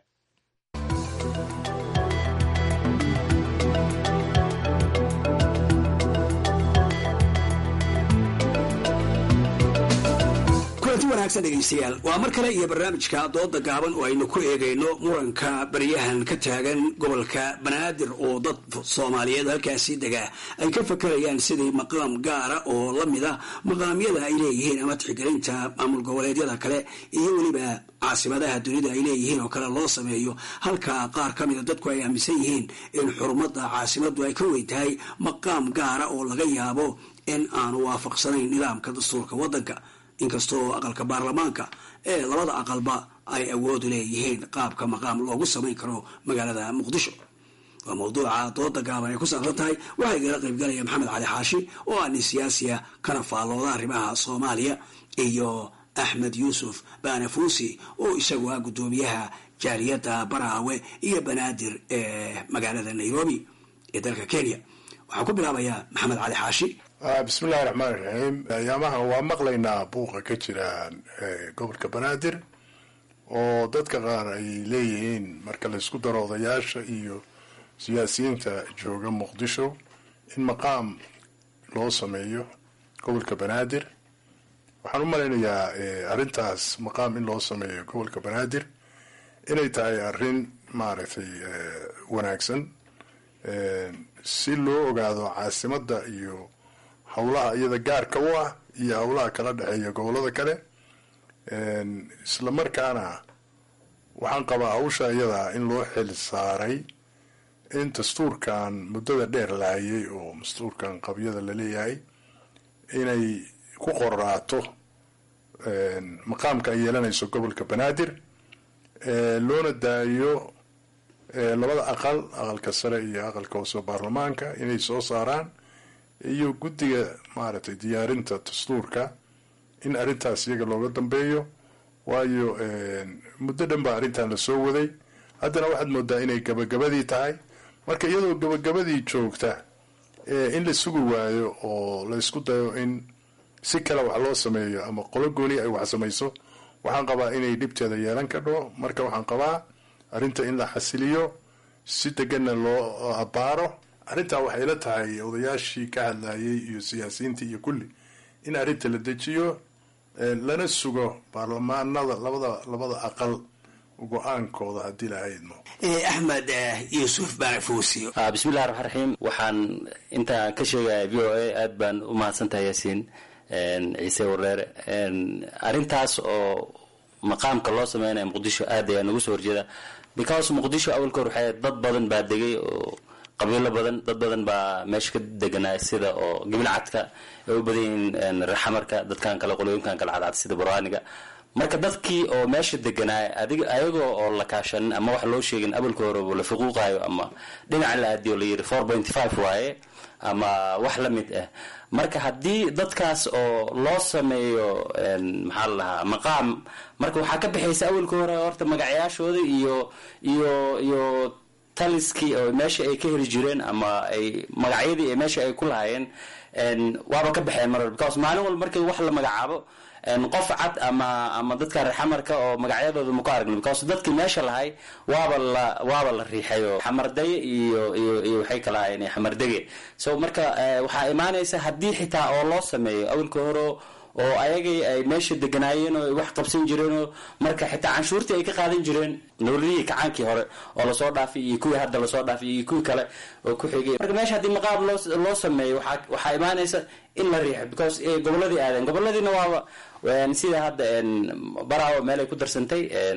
kulanti wanaagsan dhegaystayaal waa mar kale iyo barnaamijka dooda gaaban oo aynu ku eegayno muranka baryahan ka taagan gobolka banaadir oo dad soomaaliyeed halkaasi degaa ay ka fakarayaan sidii maqaam gaara oo lamida maqaamyada ay leeyihiin ama tixgelinta maamul goboleedyada kale iyo weliba caasimadaha dunida ay leeyihiin oo kale loo sameeyo halka qaar ka mida dadku ay aaminsan yihiin in xurumada caasimadu ay ka weyn tahay maqaam gaara oo laga yaabo in aanu waafaqsanayn nidaamka dastuurka wadanka inkastoo aqalka baarlamaanka ee labada aqalba ay awood leeyihiin qaabka maqaam loogu samayn karo magaalada muqdisho waa mawduuca dooda gaaban ay ku saabsan tahay waxaa igala qaybgalaya maxamed cali xaashi oo ah nin siyaasiya kana faallooda arrimaha soomaaliya iyo axmed yuusuf banafuusi oo isagu ah guddoomiyaha jaaliyadda baraawe iyo banaadir ee magaalada nairobi ee dalka kenya waxaan ku bilaabayaa maxamed cali xaashi bismillahi raxmaan iraxiim ayaamahan waa maqlaynaa buuqa ka jira gobolka banaadir oo dadka qaar ay leeyihiin marka laysku daro odayaasha iyo siyaasiyiinta jooga muqdisho in maqaam loo sameeyo gobolka banaadir waxaan u malaynayaa arrintaas maqaam in loo sameeyo gobolka banaadir inay tahay arrin maaragtay wanaagsan si loo ogaado caasimadda iyo howlaha iyada gaarka u ah iyo howlaha kala dhexeeya gobolada kale isla markaana waxaan qabaa hawsha iyada in loo xil saaray in dastuurkan muddada dheer lahayay oo dastuurkan qabyada laleeyahay inay ku qoraato maqaamka ay yeelanayso gobolka banaadir loona daayo labada aqal aqalka sare iyo aqalka hoose baarlamaanka inay soo saaraan iyo guddiga maaragtay diyaarinta dastuurka in arrintaas iyaga looga dambeeyo waayo muddo dhan baa arrintan lasoo waday haddana waxaad moodaa inay gabagabadii tahay marka iyadoo gabagabadii joogta in la sugi waayo oo la isku dayo in si kale wax loo sameeyo ama qolo gooni ay wax samayso waxaan qabaa inay dhibteeda yeelan kadho marka waxaan qabaa arrinta in la xasiliyo si deganna loo abaaro arrintaa waxay la tahay odayaashii ka hadlayay iyo siyaasiyiintii iyo kulli in arrinta la dejiyo lana sugo baarlamaanada labada labada aqal go-aankooda haddii la haydmo axmed yuusuf baarafuusi bismillahi raxmaan raxiim waxaan intaan ka sheegaya v o a aad baan u mahadsantahay yaasiin ciise wareere arrintaas oo maqaamka loo sameynaya muqdisho aad ayaa nagu soo horjeeda because muqdisho awalka hor waxay dad badan baa degay oo qabiilo badan dad badan baa meesha ka deganaa sida oo gibilcadka ay u badan yihiin reexamarka dadkan kale qolooyinkan kale cadcad sida burhaaniga marka dadkii oo meesha deganaa adig ayagoo oo la kaashanin ama wax loo sheegin awalka hore la fuquuqayo ama dhinaca la aadiyo la yiri four point five waaye ama wax la mid ah marka haddii dadkaas oo loo sameeyo maxaa la dhahaa maqaam marka waxaa ka baxaysa awalka hore horta magacayaashooda iyo iyo iyo taliskii oo meesha ay ka heli jireen ama ay magacyadii ee meesha ay ku lahaayeen waaba ka baxeen mar because maalin walba markii wax la magacaabo qof cad ama ama dadka reexamarka oo magacyadooda maku aragno because dadkii meesha lahay waaba la waaba la riixay oo xamardaye iyo iyo iyo waxay kala ahaayeen xamardege so marka waxaa imaanaysa haddii xitaa oo loo sameeyo awalka hore oo ayagay ay meesha deganaayeen oo ay wax qabsan jireenoo marka xitaa canshuurtii ay ka qaadan jireen dowladihii kacaankii hore oo lasoo dhaafay iyo kuwii hadda lasoo dhaafay iyo kuwii kale oo ku xigay marka meesha haddii maqaab loo loo sameeyo waxaa waxaa imaanaysa in la riixo because goboladii aadeen goboladiina waaba sida hadda baraawo meel ay ku darsantay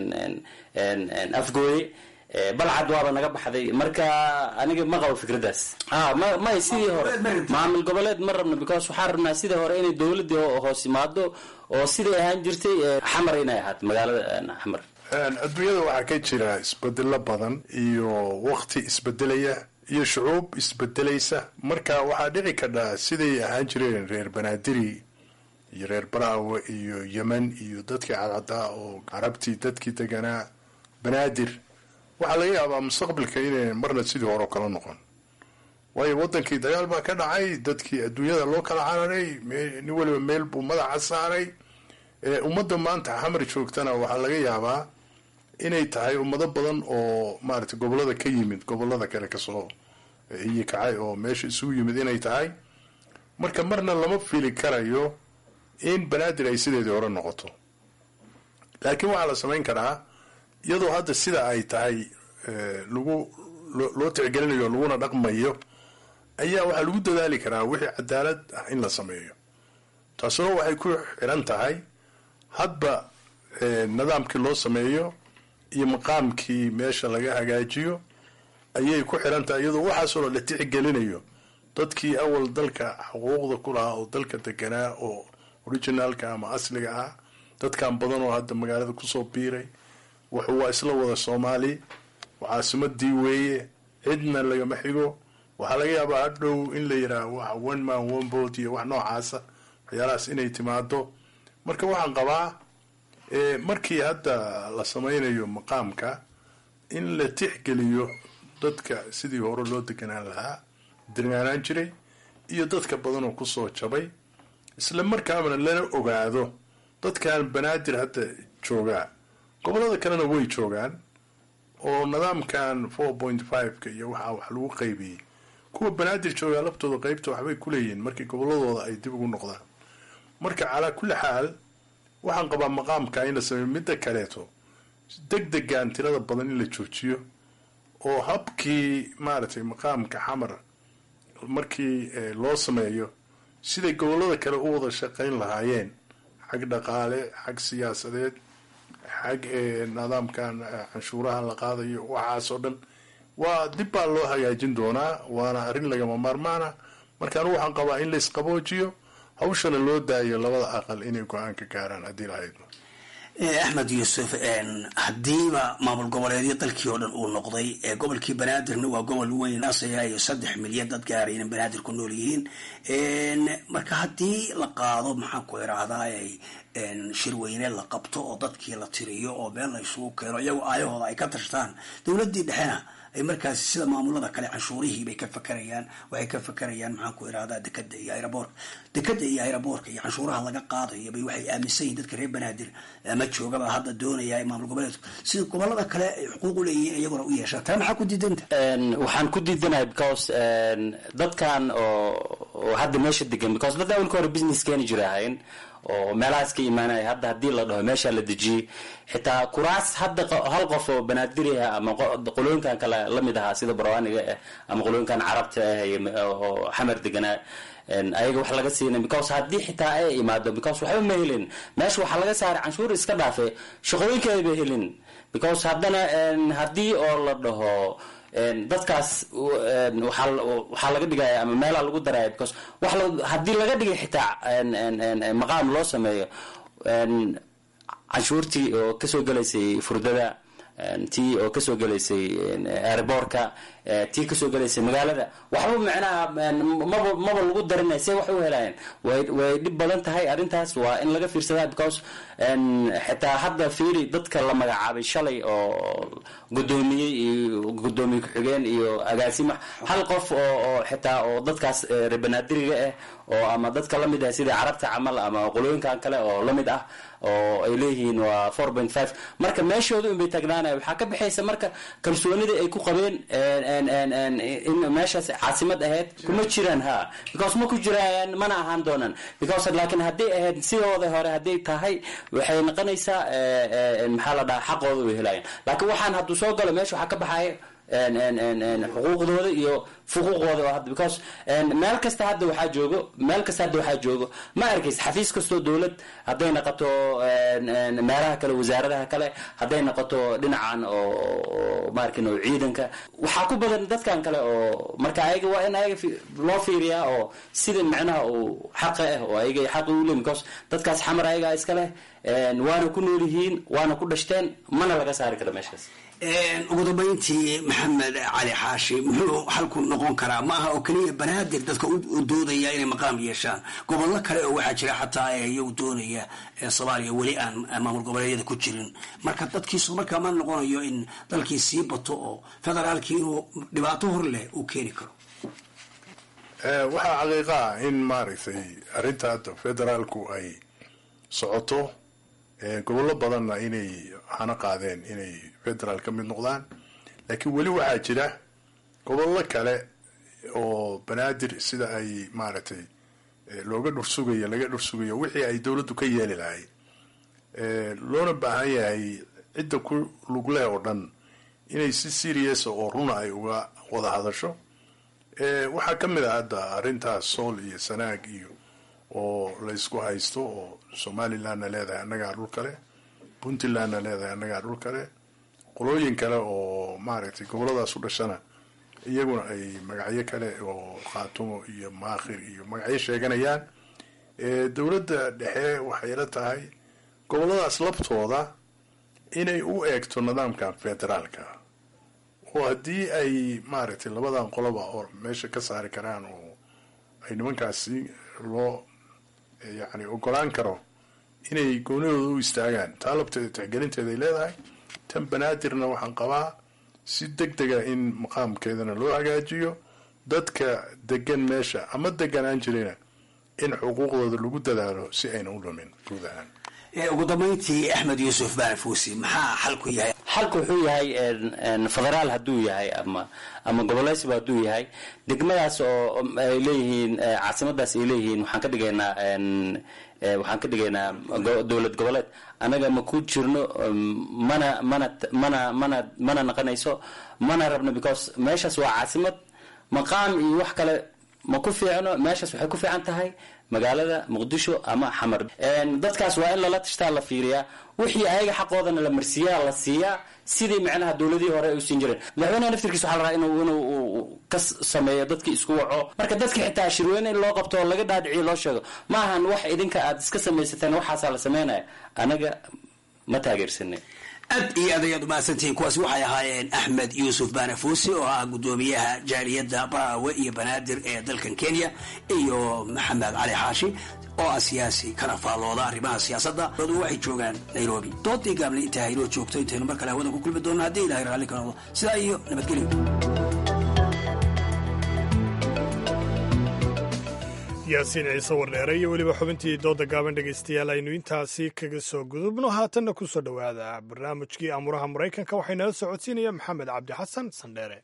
afgooye balcad waaba naga baxday marka aniga ma qabo fikradaas a ma may sidii hore maamul goboleed ma rabno because waxaan rabnaa sidii hore inay dowladii hoos imaado oo siday ahaan jirtay xamar inay ahaato magaalada xamar adduunyada waxaa ka jira isbedelo badan iyo wakti isbedelaya iyo shucuub isbedelaysa marka waxaa dhici kadhaa siday ahaan jireen reer banaadiri iyo reer baraawe iyo yemen iyo dadkii cadcadaa oo carabtii dadkii deganaa banaadir waxaa laga yaabaa mustaqbalka inay marna sidii hore kala noqon waayo wadankii dagaal baa ka dhacay dadkii adduunyada loo kala cararay nin weliba meel buu madaxa saaray ummadda maanta xamar joogtana waxaa laga yaabaa inay tahay ummado badan oo maaragtay gobolada ka yimid gobolada kale kasoo iyo kacay oo meesha isugu yimid inay tahay marka marna lama fili karayo in banaadir ay sideedii hore noqoto laakiin waxaa la samayn karaa iyadoo hadda sida ay tahay lagu loo tixgelinayo laguna dhaqmayo ayaa waxaa lagu dadaali karaa wixii cadaalad ah in la sameeyo taasuna waxay ku xiran tahay hadba nidaamkii loo sameeyo iyo maqaamkii meesha laga hagaajiyo ayay ku xiran tahay iyadoo waxaasoo la tixgelinayo dadkii awal dalka xuquuqda ku lahaa oo dalka deganaa oo originaalka ama asliga ah dadkan badan oo hadda magaalada kusoo biiray wuxuu waa isla wada soomaali caasimadii weeye cidna lagama xigo waxaa laga yaabaa hadhow in la yidhaah wax one man one boat iyo wax noocaasa waxyaalahaas inay timaado marka waxaan qabaa markii hadda la sameynayo maqaamka in la tixgeliyo dadka sidii hore loo deganaan lahaa degaanaan jiray iyo dadka badan oo kusoo jabay isla markaana lana ogaado dadkan banaadir hadda joogaa gobolada kalena way joogaan oo nidaamkan four point five-ka iyo waxaa wax lagu qaybiyey kuwa banaadir joogaa laftooda qeybta waxbay kuleeyihiin markii goboladooda ay dib ugu noqdaan marka calaa kulli xaal waxaan qabaa maqaamka in la sameeyo midda kaleeto deg degan tirada badan in la joojiyo oo habkii maaragtay maqaamka xamar markii loo sameeyo siday gobolada kale u wada shaqayn lahaayeen xag dhaqaale xag siyaasadeed xag nidaamkan canshuuraha la qaadayo waxaasoo dhan waa dib baa loo hagaajin doonaa waana arrin lagama maarmaana marka anu waxaan qabaa in la isqaboojiyo hawshana loo daayo labada aqal inay go-aan ka gaaraan haddii lahaydno axmed yuusuf haddiiba maamul goboleedyo dalkii oo dhan uu noqday gobolkii banaadirna waa gobol weyn asayayo saddex milyan dad gaara inan banaadir ku nool yihiin marka haddii la qaado maxaan ku irahdaa shirweyne la qabto oo dadkii la tiriyo oo meel la isugu keeno iyagoo aayahooda ay ka tashtaan dowladii dhexena ay markaasi sida maamulada kale canshuurihii bay ka fakarayaan waxay ka fakarayaan maxaan ku irahdaa dekada iyo aeroboorka dekada iyo aeroboorka iyo canshuuraha laga qaadayo bay waxay aaminsan yihin dadka reer banaadir ama joogaba hadda doonaya maamul goboleedku sida gobolada kale ay xuquuq u leeyihiin iyaguna u yeeshaan taa maxaa ku diidanta waxaan ku diidanahay because dadkan oo oo hadda meesha degan because dad awalka hore business keeni jira ahayn oo meelahaas ka imaanaya hadda haddii la dhaho meesha la dejiyey xitaa kuraas hadda hal qof oo banaadiri ah ama qolooyinkan kale lamid ahaa sida barwaaniga ah ama qolooyinkan carabta ah oo xamar deganaa ayaga wax laga siinay because haddii xitaa ay imaado because waxba ma helin meesha waxaa laga saaray canshuur iska dhaafe shaqooyinka ayba helin because haddana haddii oo la dhaho dadkaas waxaa laga dhigaya ama meelaa lagu daraya because wa haddii laga dhigay xitaa maqaam loo sameeyo canshuurtii oo kasoo gelaysay furdada tii oo kasoo gelaysay airboortka tii kasoo gelaysay magaalada waxba macnaha maba maba lagu darinay see wax u helayaan way way dhib badan tahay arrintaas waa in laga fiirsadaa because xitaa hadda fiiri dadka la magacaabay shalay oo gudoomiyey iyo gudoomiye ku-xigeen iyo agaasima hal qof oo oo xitaa oo dadkaas reebanaadiriga ah oo ama dadka lamid ah sida carabta camal ama qolooyinkan kale oo lamid ah oo ay leeyihiin waa four point five marka meeshooda unbay taagnaanaya waxaa ka baxaysa marka kalsoonidii ay ku qabeen in meeshaas caasimad ahayd kuma jiraan ha because ma ku jiraan mana ahaan doonaan because laakiin hadday ahayd sidooda hore hadday tahay waxay noqonaysaa maxaa la dhahaa xaqooda way helayaan laakiin waxaan hadduu soo galo meesha waxaa ka baxaya xuquuqdooda iyo fuquuqooda oo hadda because meel kasta hadda waxaa joogo meel kasta hadda waxaa joogo ma arkaysa xafiis kastoo dowlad hadday noqoto meelaha kale wasaaradaha kale hadday noqoto dhinacan oo maarkin oo ciidanka waxaa ku badan dadkan kale oo marka ayaga waa in ayaga loo fiiriyaa oo sida macnaha uu xaqa ah oo ayaga xaqi u leeyihin because dadkaas xamar ayagaa iska leh waana ku nool yihiin waana ku dhashteen mana laga saari kara meeshaas ugu dambayntii maxamed cali xaashi muxuu xalku noqon karaa ma aha oo keliya banaadir dadka u doodaya inay maqaam yeeshaan gobollo kale oo waxaa jira xataa ee iyagu doonaya soomaaliya weli aan maamul goboleedyada ku jirin marka dadkiisu markaa ma noqonayo in dalkii sii bato oo federaalkii inuu dhibaato hor leh uu keeni karo waxaa xaqiiqa ah in maaragtay arrinta hadda federaalku ay socoto gobollo badanna inay hana qaadeen inay federaal ka mid noqdaan laakiin weli waxaa jira gobollo kale oo banaadir sida ay maaragtay looga dhursugayo laga dhursugayo wixii ay dowladdu ka yeeli lahay loona baahan yahay cidda ku lugleh oo dhan inay si serious oo runa ay uga wada hadasho waxaa ka mid ah hadda arrintaas sool iyo sanaag iyo oo laysku haysto oo somalilandna leedahay annagaa dhul kale puntlandna leedahay annagaa dhul kale qolooyin kale oo maaragtay goboladaas u dhashana iyaguna ay magacyo kale oo khaatumo iyo maakhir iyo magacyo sheeganayaan dowladda dhexe waxay la tahay goboladaas laftooda inay u eegto nidaamkan federaalka oo haddii ay maaragtay labadan qoloba oo meesha ka saari karaan oo ay nimankaasi loo yacni ogolaan karo inay goonidooda u istaagaan taa labteeda tixgelinteeda ay leedahay tan banaadirna waxaan qabaa si deg dega in maqaamkeedana loo hagaajiyo dadka degan meesha ama deganaan jirayna in xuquuqdooda lagu dadaalo si ayna u lumin guud ahaan ugu dambayntii axmed yuusuf baarfuusi maxaa xalku yahay xalku wuxuu yahay federaal hadduu yahay ama ama goboleysiba hadduu yahay degmadaas oo ay leeyihiin caasimadaas ay leeyihiin waxaan ka dhigaynaa waxaan ka dhigaynaa dowlad goboleed annaga ma ku jirno mana mana mana mana mana naqanayso mana rabno because meeshaas waa caasimad maqaam iyo wax kale ma ku fiicno meeshaas waxay ku fiican tahay magaalada muqdisho ama xamar dadkaas waa in lala tashtaa la fiiriyaa wixii ayaga xaqoodana la marsiiyaa la siiyaa sidii macnaha dowladihii hore ay u siin jireen madaxweyneha naftirkiisa waxaa la rabaa inuu inuu ka sameeyo dadkii isku waco marka dadka xitaa shirweyne in loo qabto oo laga dhaadhiciyo loo sheego ma ahan wax idinka aad iska samaysateen waxaasaa la sameynaya anaga ma taageersanay aad iyo aad ayaad umahadsantihiin kuwaasi waxay ahaayeen axmed yuusuf baanafuusi oo ah guddoomiyaha jaaliyadda baraawe iyo banaadir ee dalkan kenya iyo maxamed cali xaashi oo ah siyaasi kana faallooda arrimaha siyaasadda dadu waxay joogaan nairobi doodii gaable intaa inoo joogto intaynu mar kale hawadan ku kulmi doonno haddii ilahay raalli ka noqdo sidaa iyo nabadgelyo yaasiin ciise wardheere iyo weliba xubintii dooda gaaban dhegaystayaal aynu intaasi kaga soo gudubno haatanna ku soo dhowaada barnaamijkii amuraha maraykanka waxay nala socodsiinaya maxamed cabdi xasan sandheere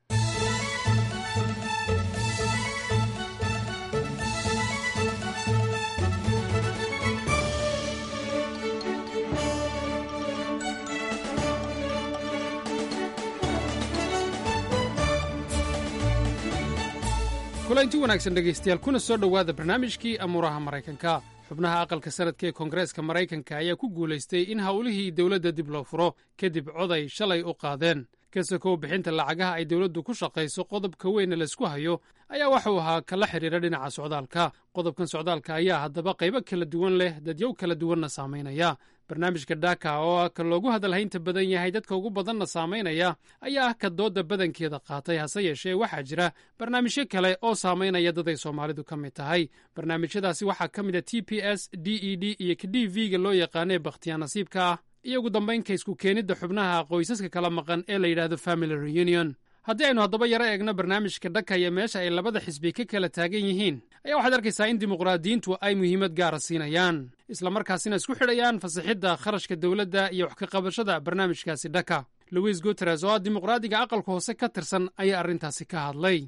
kulanti wanaagsan dhegaystayaal kuna soo dhowaada barnaamijkii amuuraha maraykanka xubnaha aqalka sanadka ee koongareeska maraykanka ayaa ku guulaystay in howlihii dowladda dib loo furo kadib coday shalay u qaadeen kasakow bixinta lacagaha ay dowladdu ku shaqayso qodobka weyne laysku hayo ayaa waxuu ahaa kala xidhiira dhinaca socdaalka qodobkan socdaalka ayaa haddaba qaybo kala duwan leh dadyow kala duwanna saamaynaya barnaamijka dhaka oo ah ka loogu hadalhaynta badan yahay dadka ugu badanna saamaynaya ayaa ah ka doodda badankeeda qaatay hase yeeshee waxaa jira barnaamijyo kale oo saamaynaya dad ay soomaalidu ka mid tahay barnaamijyadaasi waxaa ka mid a t p s d e d iyo ka d v ga loo yaqaanee bakhtiyaa nasiibka ah iyo ugu dambaynka isku keenidda xubnaha qoysaska kala maqan ee la yidhaahdo family reunion haddii aynu haddaba yaro eegno barnaamijka dhakaya meesha ay labada xisbi ka kala taagan yihiin ayaa waxaad arkaysaa in dimuqraadiyiintu ay muhiimad gaara siinayaan islamarkaasina isku xidhayaan fasixidda kharashka dowladda iyo wax ka qabashada barnaamijkaasi dhaka louis guteres oo ah dimuqraadiga aqalka hoose ka tirsan ayaa arrintaasi ka hadlay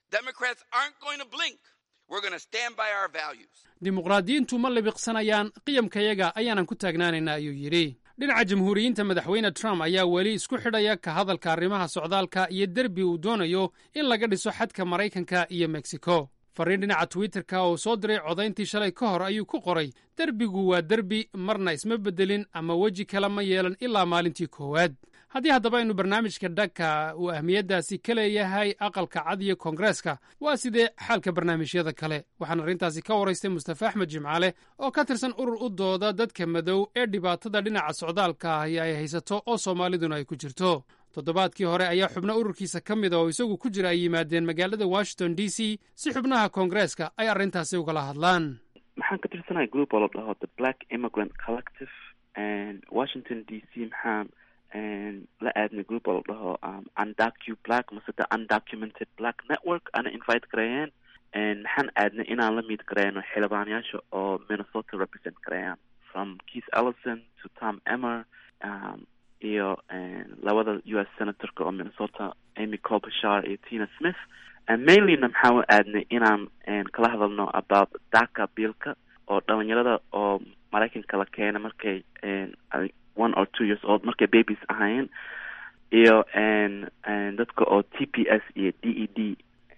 dimuqraadiyiintu ma libiqsanayaan qiyamkayaga ayaanan ku taagnaanaynaa ayuu yidhi dhinaca jamhuuriyiinta madaxweyne trump ayaa weli isku xidhaya ka hadalka arrimaha socdaalka iyo derbi uu doonayo in laga dhiso xadka maraykanka iyo mexico fariin dhinaca twitterka oo soo diray codayntii shalay ka hor ayuu ku qoray derbigu waa derbi marna isma beddelin ama weji kale ma yeelan ilaa maalintii koowaad haddii haddaba aynu barnaamijka dhaka uu ahmiyaddaasi ka leeyahay aqalka cad iyo koongareeska waa sidee xaalka barnaamijyada kale waxaan arrintaasi ka waraystay mustafa axmed jimcaale oo ka tirsan urur u dooda dadka madow ee dhibaatada dhinaca socdaalka ahi ay haysato oo soomaaliduna ay ku jirto toddobaadkii hore ayaa xubno ururkiisa ka mida oo isagu ku jira ay yimaadeen magaalada washington d c si xubnaha koongareeska ay arrintaasi ugala hadlaan maxaan ka tirsanahay group oo la dhaho the black immigrant collective washington d c maxaan la aadnay group oo la dhaho undocu black mase the undocumented black network ana invite gareeyeen maxaan aadnay inaan la miid gareeyno xildhibaanayaasha oo minnesota represent gareeyaan from keith ellison to tom emmer um, iyo labada u s senatorka oo minnesota amy colbashar iyo tina smith mainlyna maxaan u aadnay inaan kala hadalno about daka biilka oo dhalinyarada oo maraykanka la keena markay one or two years old markay babies ahaayeen iyo dadka oo t p s iyo d e d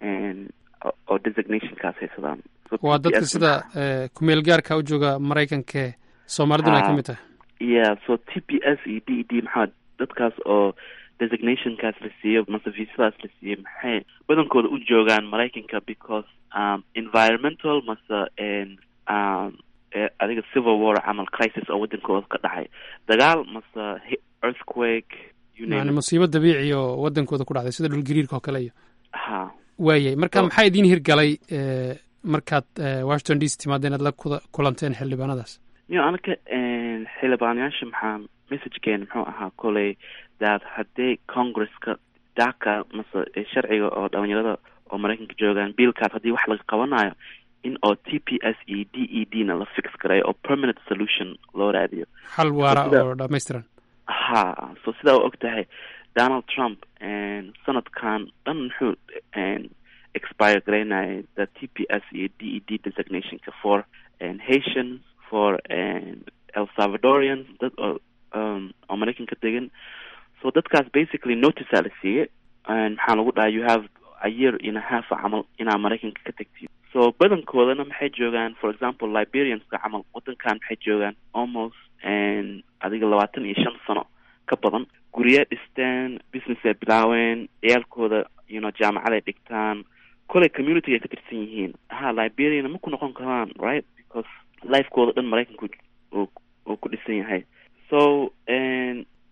oo designationkaas haysadaan waa dadka sida kumeel gaarka u jooga maraykanka soomaaliduna ay ka mid tahay yeah so t p s iyo d e d maxaa dadkaas oo designationkaas la siiyo mase visadaas la siiyo maxay badankooda u joogaan maraykanka because um, environmental mase um, adiga civil war camal crisis oo wadankooda ka dhacay dagaal mase earthquake yani musiibo dabiici oo wadankooda ku dhacday sida dhulgariirka oo kale iyo ha waayay marka maxaa idiin hirgalay markaad washington d c timaadeen aad la kulanteen xildhibaanadaas yo anaka xildhibaanayaasha maxaa messagekeena muxuu ahaa koley daad haddii congresska daka mase sharciga oo dhalinyarada oo maraykanka joogaan biilkaas haddii wax laga qabanayo in oo t p s iyo d e d na la fix gareeyo oo permanent solution loo raadiyo xal waara oo dhamaystiran ha so sidaa u og tahay donald trump sanadkan dhan muxuu expire garaynayay the t p s iyo d e d designationka for haitians for el salvadorians dad oo um, oo maraykanka degan so dadkaas basically noticea la siiyey maxaa lagu dhahay you have a year in a half camal inaa maraykanka ka tagtid so badankoodana maxay joogaan for example liberianska camal wadankan maxay joogaan almost adiga labaatan iyo shan sano ka badan gurya dhisteen business ay bilaaween ciyaalkooda you know jaamacaday dhigtaan koley community ay ka tirsan yihiin ha liberiana ma ku noqon karaan right because lifekooda dhan maraykanku uu ku dhisan yahay so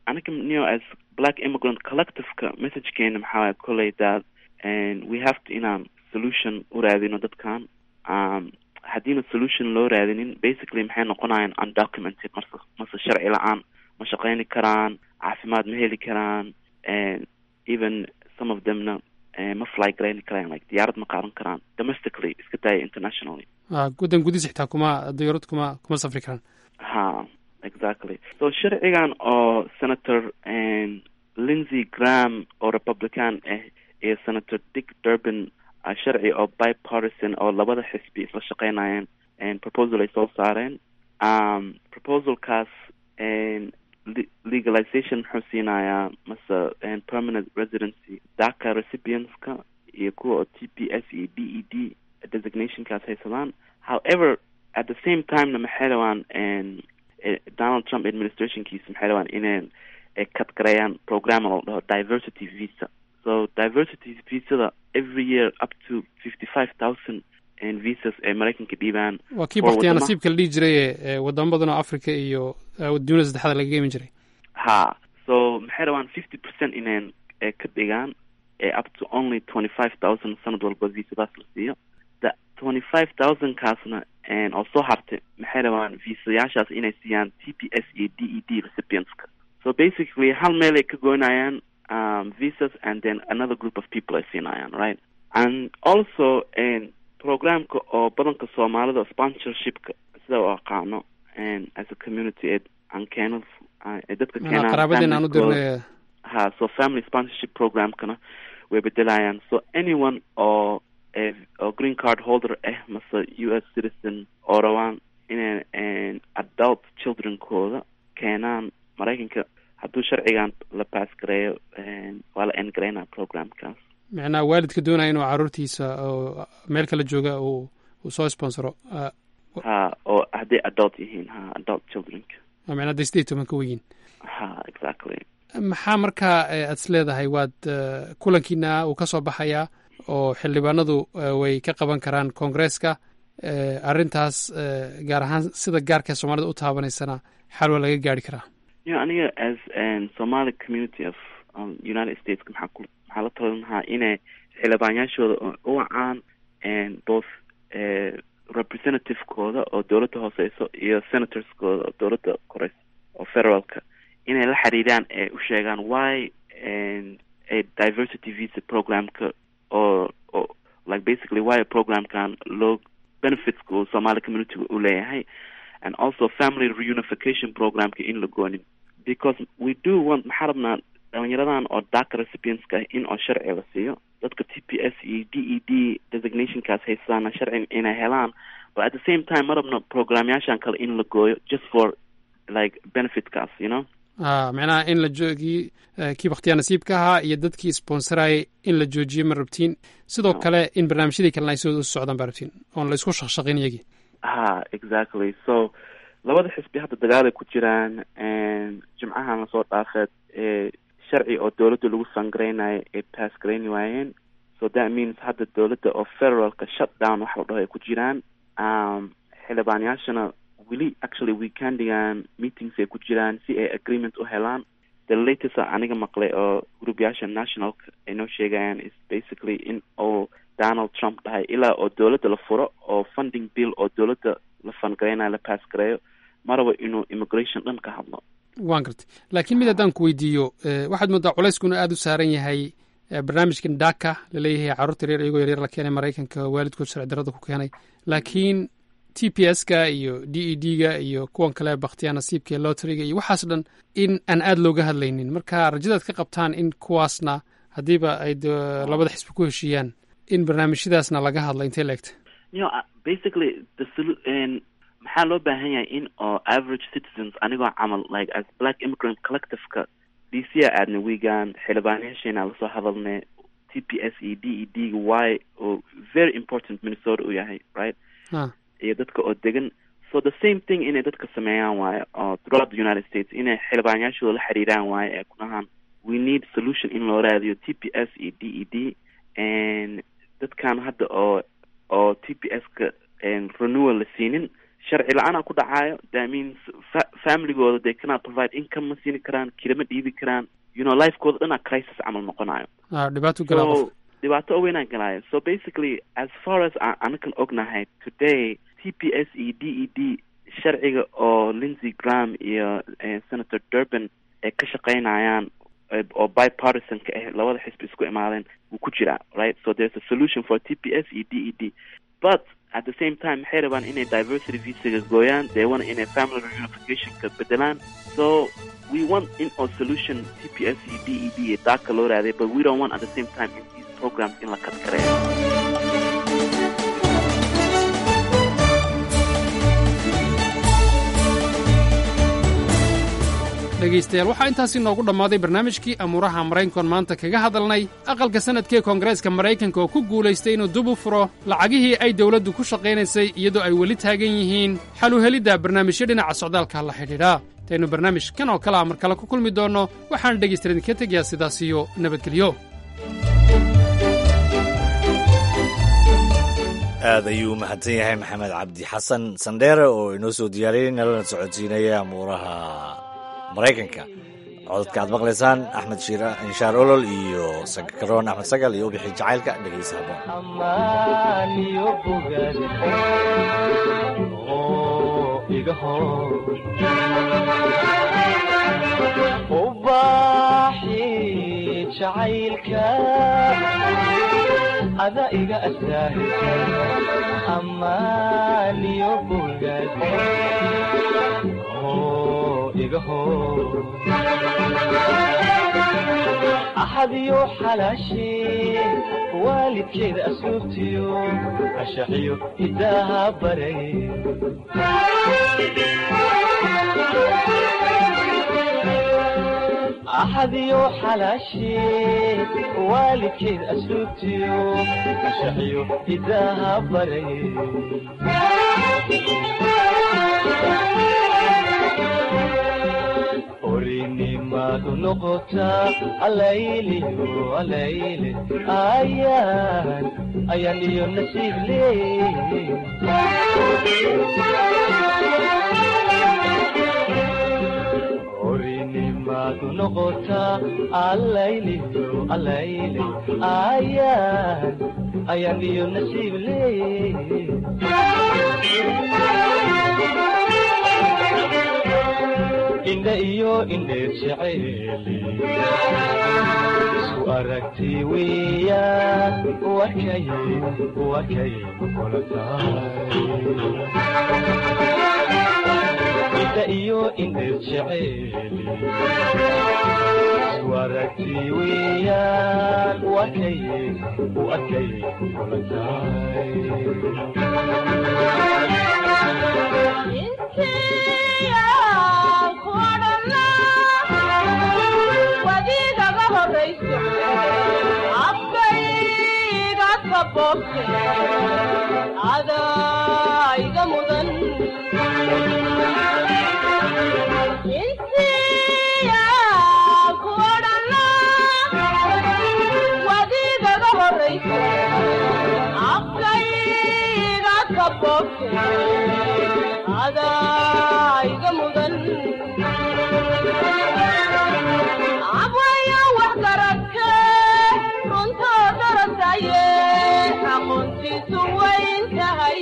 anaga neo as black immigrant collectiveka messagekeena maxaa waaya koley that and we have to inaan solution u raadino dadkan um, haddiina solution loo raadinin basically maxay noqonayaan undocumented mase mase sharci la-aan ma shaqeyni karaan caafimaad ma heli karaan and even some of themna eh, ma fly garayni karaan like diyaarad ma qaadan karaan domestically iska daaya internationally Ah, waddan gudihiisa xitaa kuma diyaarad kuma kuma safri karaan ha exactly so sharcigan oo senator and lindsey graham oo republican ah iyo senator dick durbin ah, sharci oo bipartisan oo labada xisbi isla shaqeynayeen and proposal ay soo saareen um, proposalkaas and le- legalization muxuu siinayaa mase and permanent residency daca recipientska iyo kuwa oo t p s iyo d e d designationkaas haysadaan however at the same timena maxay rabaan and eh, donald trump administrationkiisa maxay rabaan inay eh, cut gareeyaan program oo la dhaho diversity visa so diversity visada every year up to fifty five thousand and visas ay maraykanka dhiibaan waa kii for baktiyaa wadama- nasiibka la dhihi jiray ee ee wadamo badan oo africa iyo eh, dunida saddexda lagaga iman jiray ha so maxay rabaan fifty percent inay eh, ka dhigaan eh, up to only twenty five thousand sanad walba visadaas la siiyo the twenty five thousand kaasna and oo soo hartay maxay rabaan visayaashaas inay siiyaan t p s iyo d e d recipientska so basically hal meel ay ka goynayaan um, visas and then another group of people ay siinayaan right and also and programka oo badanka soomaalida sponsorshipka sida u aqaano and as a community ee aan keeno ah, ee dadka Manaa keenaan qaraabadeen aan u familieskooda. dirnay ha so family sponsorship programkana way bedelayaan so anyone oo eh, oo green card holder ah mase u s citizen oo rabaan inay eh, adult childrenkooda keenaan maraykanka hadduu sharcigan la pass gareeyo eh, waa la end gareynaa programkaas micnaha waalidka doonaya inuu caruurtiisa oo meel kala jooga uu uu soo sponsoro ah, ha oo hadday adult yihiin ha adult childrenka waa micnaha dee sideed iyo toban ka weyiin ha exactly maxaa markaa eh, aad is leedahay waad eh, kulankiina uu ka soo baxayaa oo xildhibaanadu eh, way ka qaban karaan koongreeska eh, arrintaas eh, gaar ahaan sida gaarka soomaalida u taabanaysana xal waa laga gaari karaa you know, aniga as an Somali community of um, United States maxaa ku maxaa la talin lahaa inay xildhibaanyaashooda u- u wacaan and both eh, representative-kooda oo dowladda hooseyso iyo senatorskooda oo dowladda koreyso oo federaalka inay la xiriiraan ee u sheegaan why and a diversity visa programka oo oo like basically why programkan loo benefitska uu Somali community u leeyahay and also family reunification programka in la goonin because we do want maxaa rabnaa dhalinyaradan oo DACA recipientska ah in oo sharci la siiyo dadka t p s iyo d e d designationkaas haystaana sharci inay helaan but at the same time ma rabno programyaashan kale in la gooyo just for like benefitkaas you know Ah, micnaha in la joogii eh, kii bakhtiyaa nasiibka ahaa iyo dadkii sponsorayay in la joojiyo ma rabtiin sidoo kale in barnaamijyadii kalena ay soo socdaan baa rabtiin oon la isku shaqshaqin iyagii ha exactly so labada xisbi hadda dagaalay ku jiraan and jimcahan lasoo dhaafeed ee sharci oo dowladda lagu sangareynayo ay pass gareyni waayeen so that means hadda dowladda oo federalka shut down waxa la dhaho ay ku jiraan um, xildhibaanyaashana weli actually weekendigan meetings ay ku jiraan si ay agreement u helaan the latest a aniga maqlay oo gruupyaasha nationalka ay noo sheegayaan is basically in oo donald trump dhahay ilaa oo dowladda la furo oo funding bill oo dowladda la fangareynayo la pass gareeyo ma rabo inuu immigration dhan ka hadlo waan gartay laakiin mid haddaan ku weydiiyo eh, waxaad moodaa culeyskuna aada u saaran yahay eh, barnaamijkan daka laleeyahay carruurta yaryar iyagoo yaryar la keenay maraykanka waalidkood sharci darrada ku keenay laakiin t p s ka iyo d e d ga iyo kuwan kale bakhtiyaa nasiibka iyo loteriga iyo waxaas dhan in aan aada looga hadlaynin marka rajadaad ka qabtaan in kuwaasna haddiiba ay de- labada xisbi ku heshiiyaan in barnaamijyadaasna laga hadla intay leegta you know, uh, basically the solu- and maxaa loo baahan yahay in oo average citizens anigoo camal like as black immigrant collectiveka d c a aadna wiigan xildhibaanayaasheena lasoo hadalnay t p s iyo d e d ga y oo very important minnesota u yahay right Ah. iyo dadka oo degan so the same thing inay dadka sameeyaan waaye oo throughout the united states inay xildhibaanyaashooda la xiriiraan waaye ee ku dhahaan we need solution in loo raadiyo t p s iyo d e d and dadkan hadda oo oo t p s ka renewal la siinin sharci la-aan ku dhacaayo that means fa- familygooda they cannot provide income ma siini karaan kirama dhiibi karaan you know lifekooda dhanaa crisis camal noqonayo Ah, dhibaato galaa qof so dhibaato weynaa galaayo so basically as far as aan anakan ognahay today t p s e d e d sharciga oo lindsey graham iyo eh, senator durban ay ka shaqaynayaan eh, oo bipartisan ka ah labada xisbi isku imaadeen wuu ku jiraa right so there's a solution for t p s e d e d but at the same time waxay rabaan inay diversity visaga gooyaan they want inay family reunificationka bedelaan so we want in our solution t p s e d e d iyo daaka loo raaday but we don't want at the same time in these programs in la kadkareeyo dhegaystayaal waxaa intaasi noogu dhammaaday barnaamijkii amuuraha maraykankoon maanta kaga hadalnay aqalka sannadkee koongareeska maraykanka oo ku guulaystay inuu dib u furo lacagihii ay dawladdu ku shaqaynaysay iyadoo ay weli taagan yihiin xal u helidda barnaamijyo dhinaca socdaalka la xidhiidha intaynu barnaamij kan oo kale a mar kale ku kulmi doonno waxaan dhegaystayaal idinka tegayaa sidaas iyo nabadgelyo aad ayuu u mahadsan yahay maxamed cabdi xasan sandheere oo inoo soo diyaariyey nalana socodsiinaya amuuraha maraykanka codadka aad maqlaysaan axmed shiira inshaar olol iyo sakaroon axmed sagal iyo ubixi jacaylka dhegeysa haboon ubaxi jacaylka ada iga asaahisa amaaniyo bogad oo iga hor axadiyo xalaashi waalidkeeda asluubtiyo ashaxiyo hidaaha baray axadiyo xalaashi waalidkeed asluubtiyo ashaxiyo hidaaha baray orinimadu noqotaa alayliyo alayle ayaan ayaan iyo nasiib leey orinimadu noqotaa alayliyo alayle ayaan ayaan iyo nasiib leey indha iyo indheer jeceeli isku aragti weeyaan wakay wakay kula tahay indha iyo indheer jeceeli isku aragti weeyaan wakay wakay kula tahay wadiigaga horayso afkayga kaboobte adaa iga mudan insiya ku odhana wadiigaga horayso afkayga kaboobte adaa iga mudan abwaya wax garadke runtoo darasaye aqoontiisu wayn tahay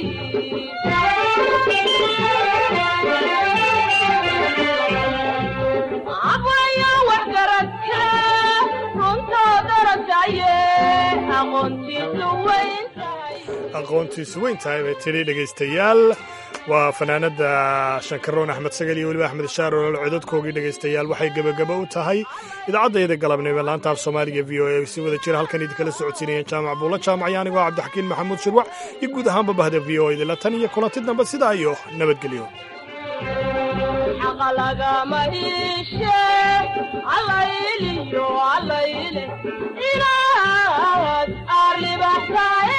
abwaya wax garadke runtoo darasaye aqoontiisu wayn aqoontiisu weyn tahay bay tidhi dhegaystayaal waa fanaanada shankaroon axmed sagal iyo weliba axmed shaar olol codadkoogii dhegaystayaal waxay gebagaba u tahay idaacadayda galabnimo laanta af soomaaliga v o a si wada jira halkan idinkala socodsiinayeen jaamac buulla jaamac anigoo cabdixakiin maxamuud shirwac iyo guud ahaanba bahda v o idila tan iyo kulanti dambe sidaa iyo nabadgelyo xaqa lagama iishe allayliyo allayle inaad arribaxsaaye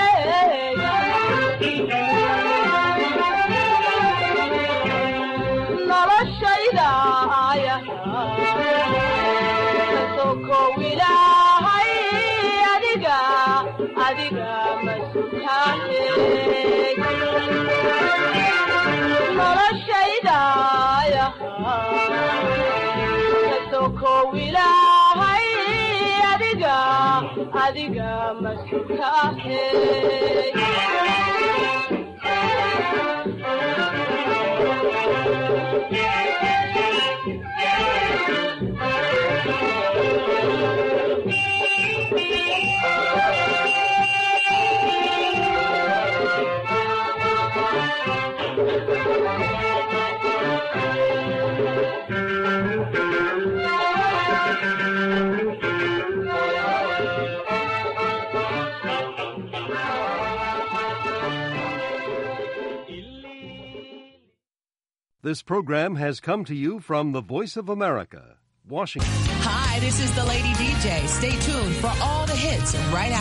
noloshayda aya kasokow ilaahay adiga adiga masutaane noloshayda kasokow ilaahay adiga adiga masukaahe This program has come to you from the Voice of America, Washington. Hi, this is the Lady DJ. Stay tuned for all the hits right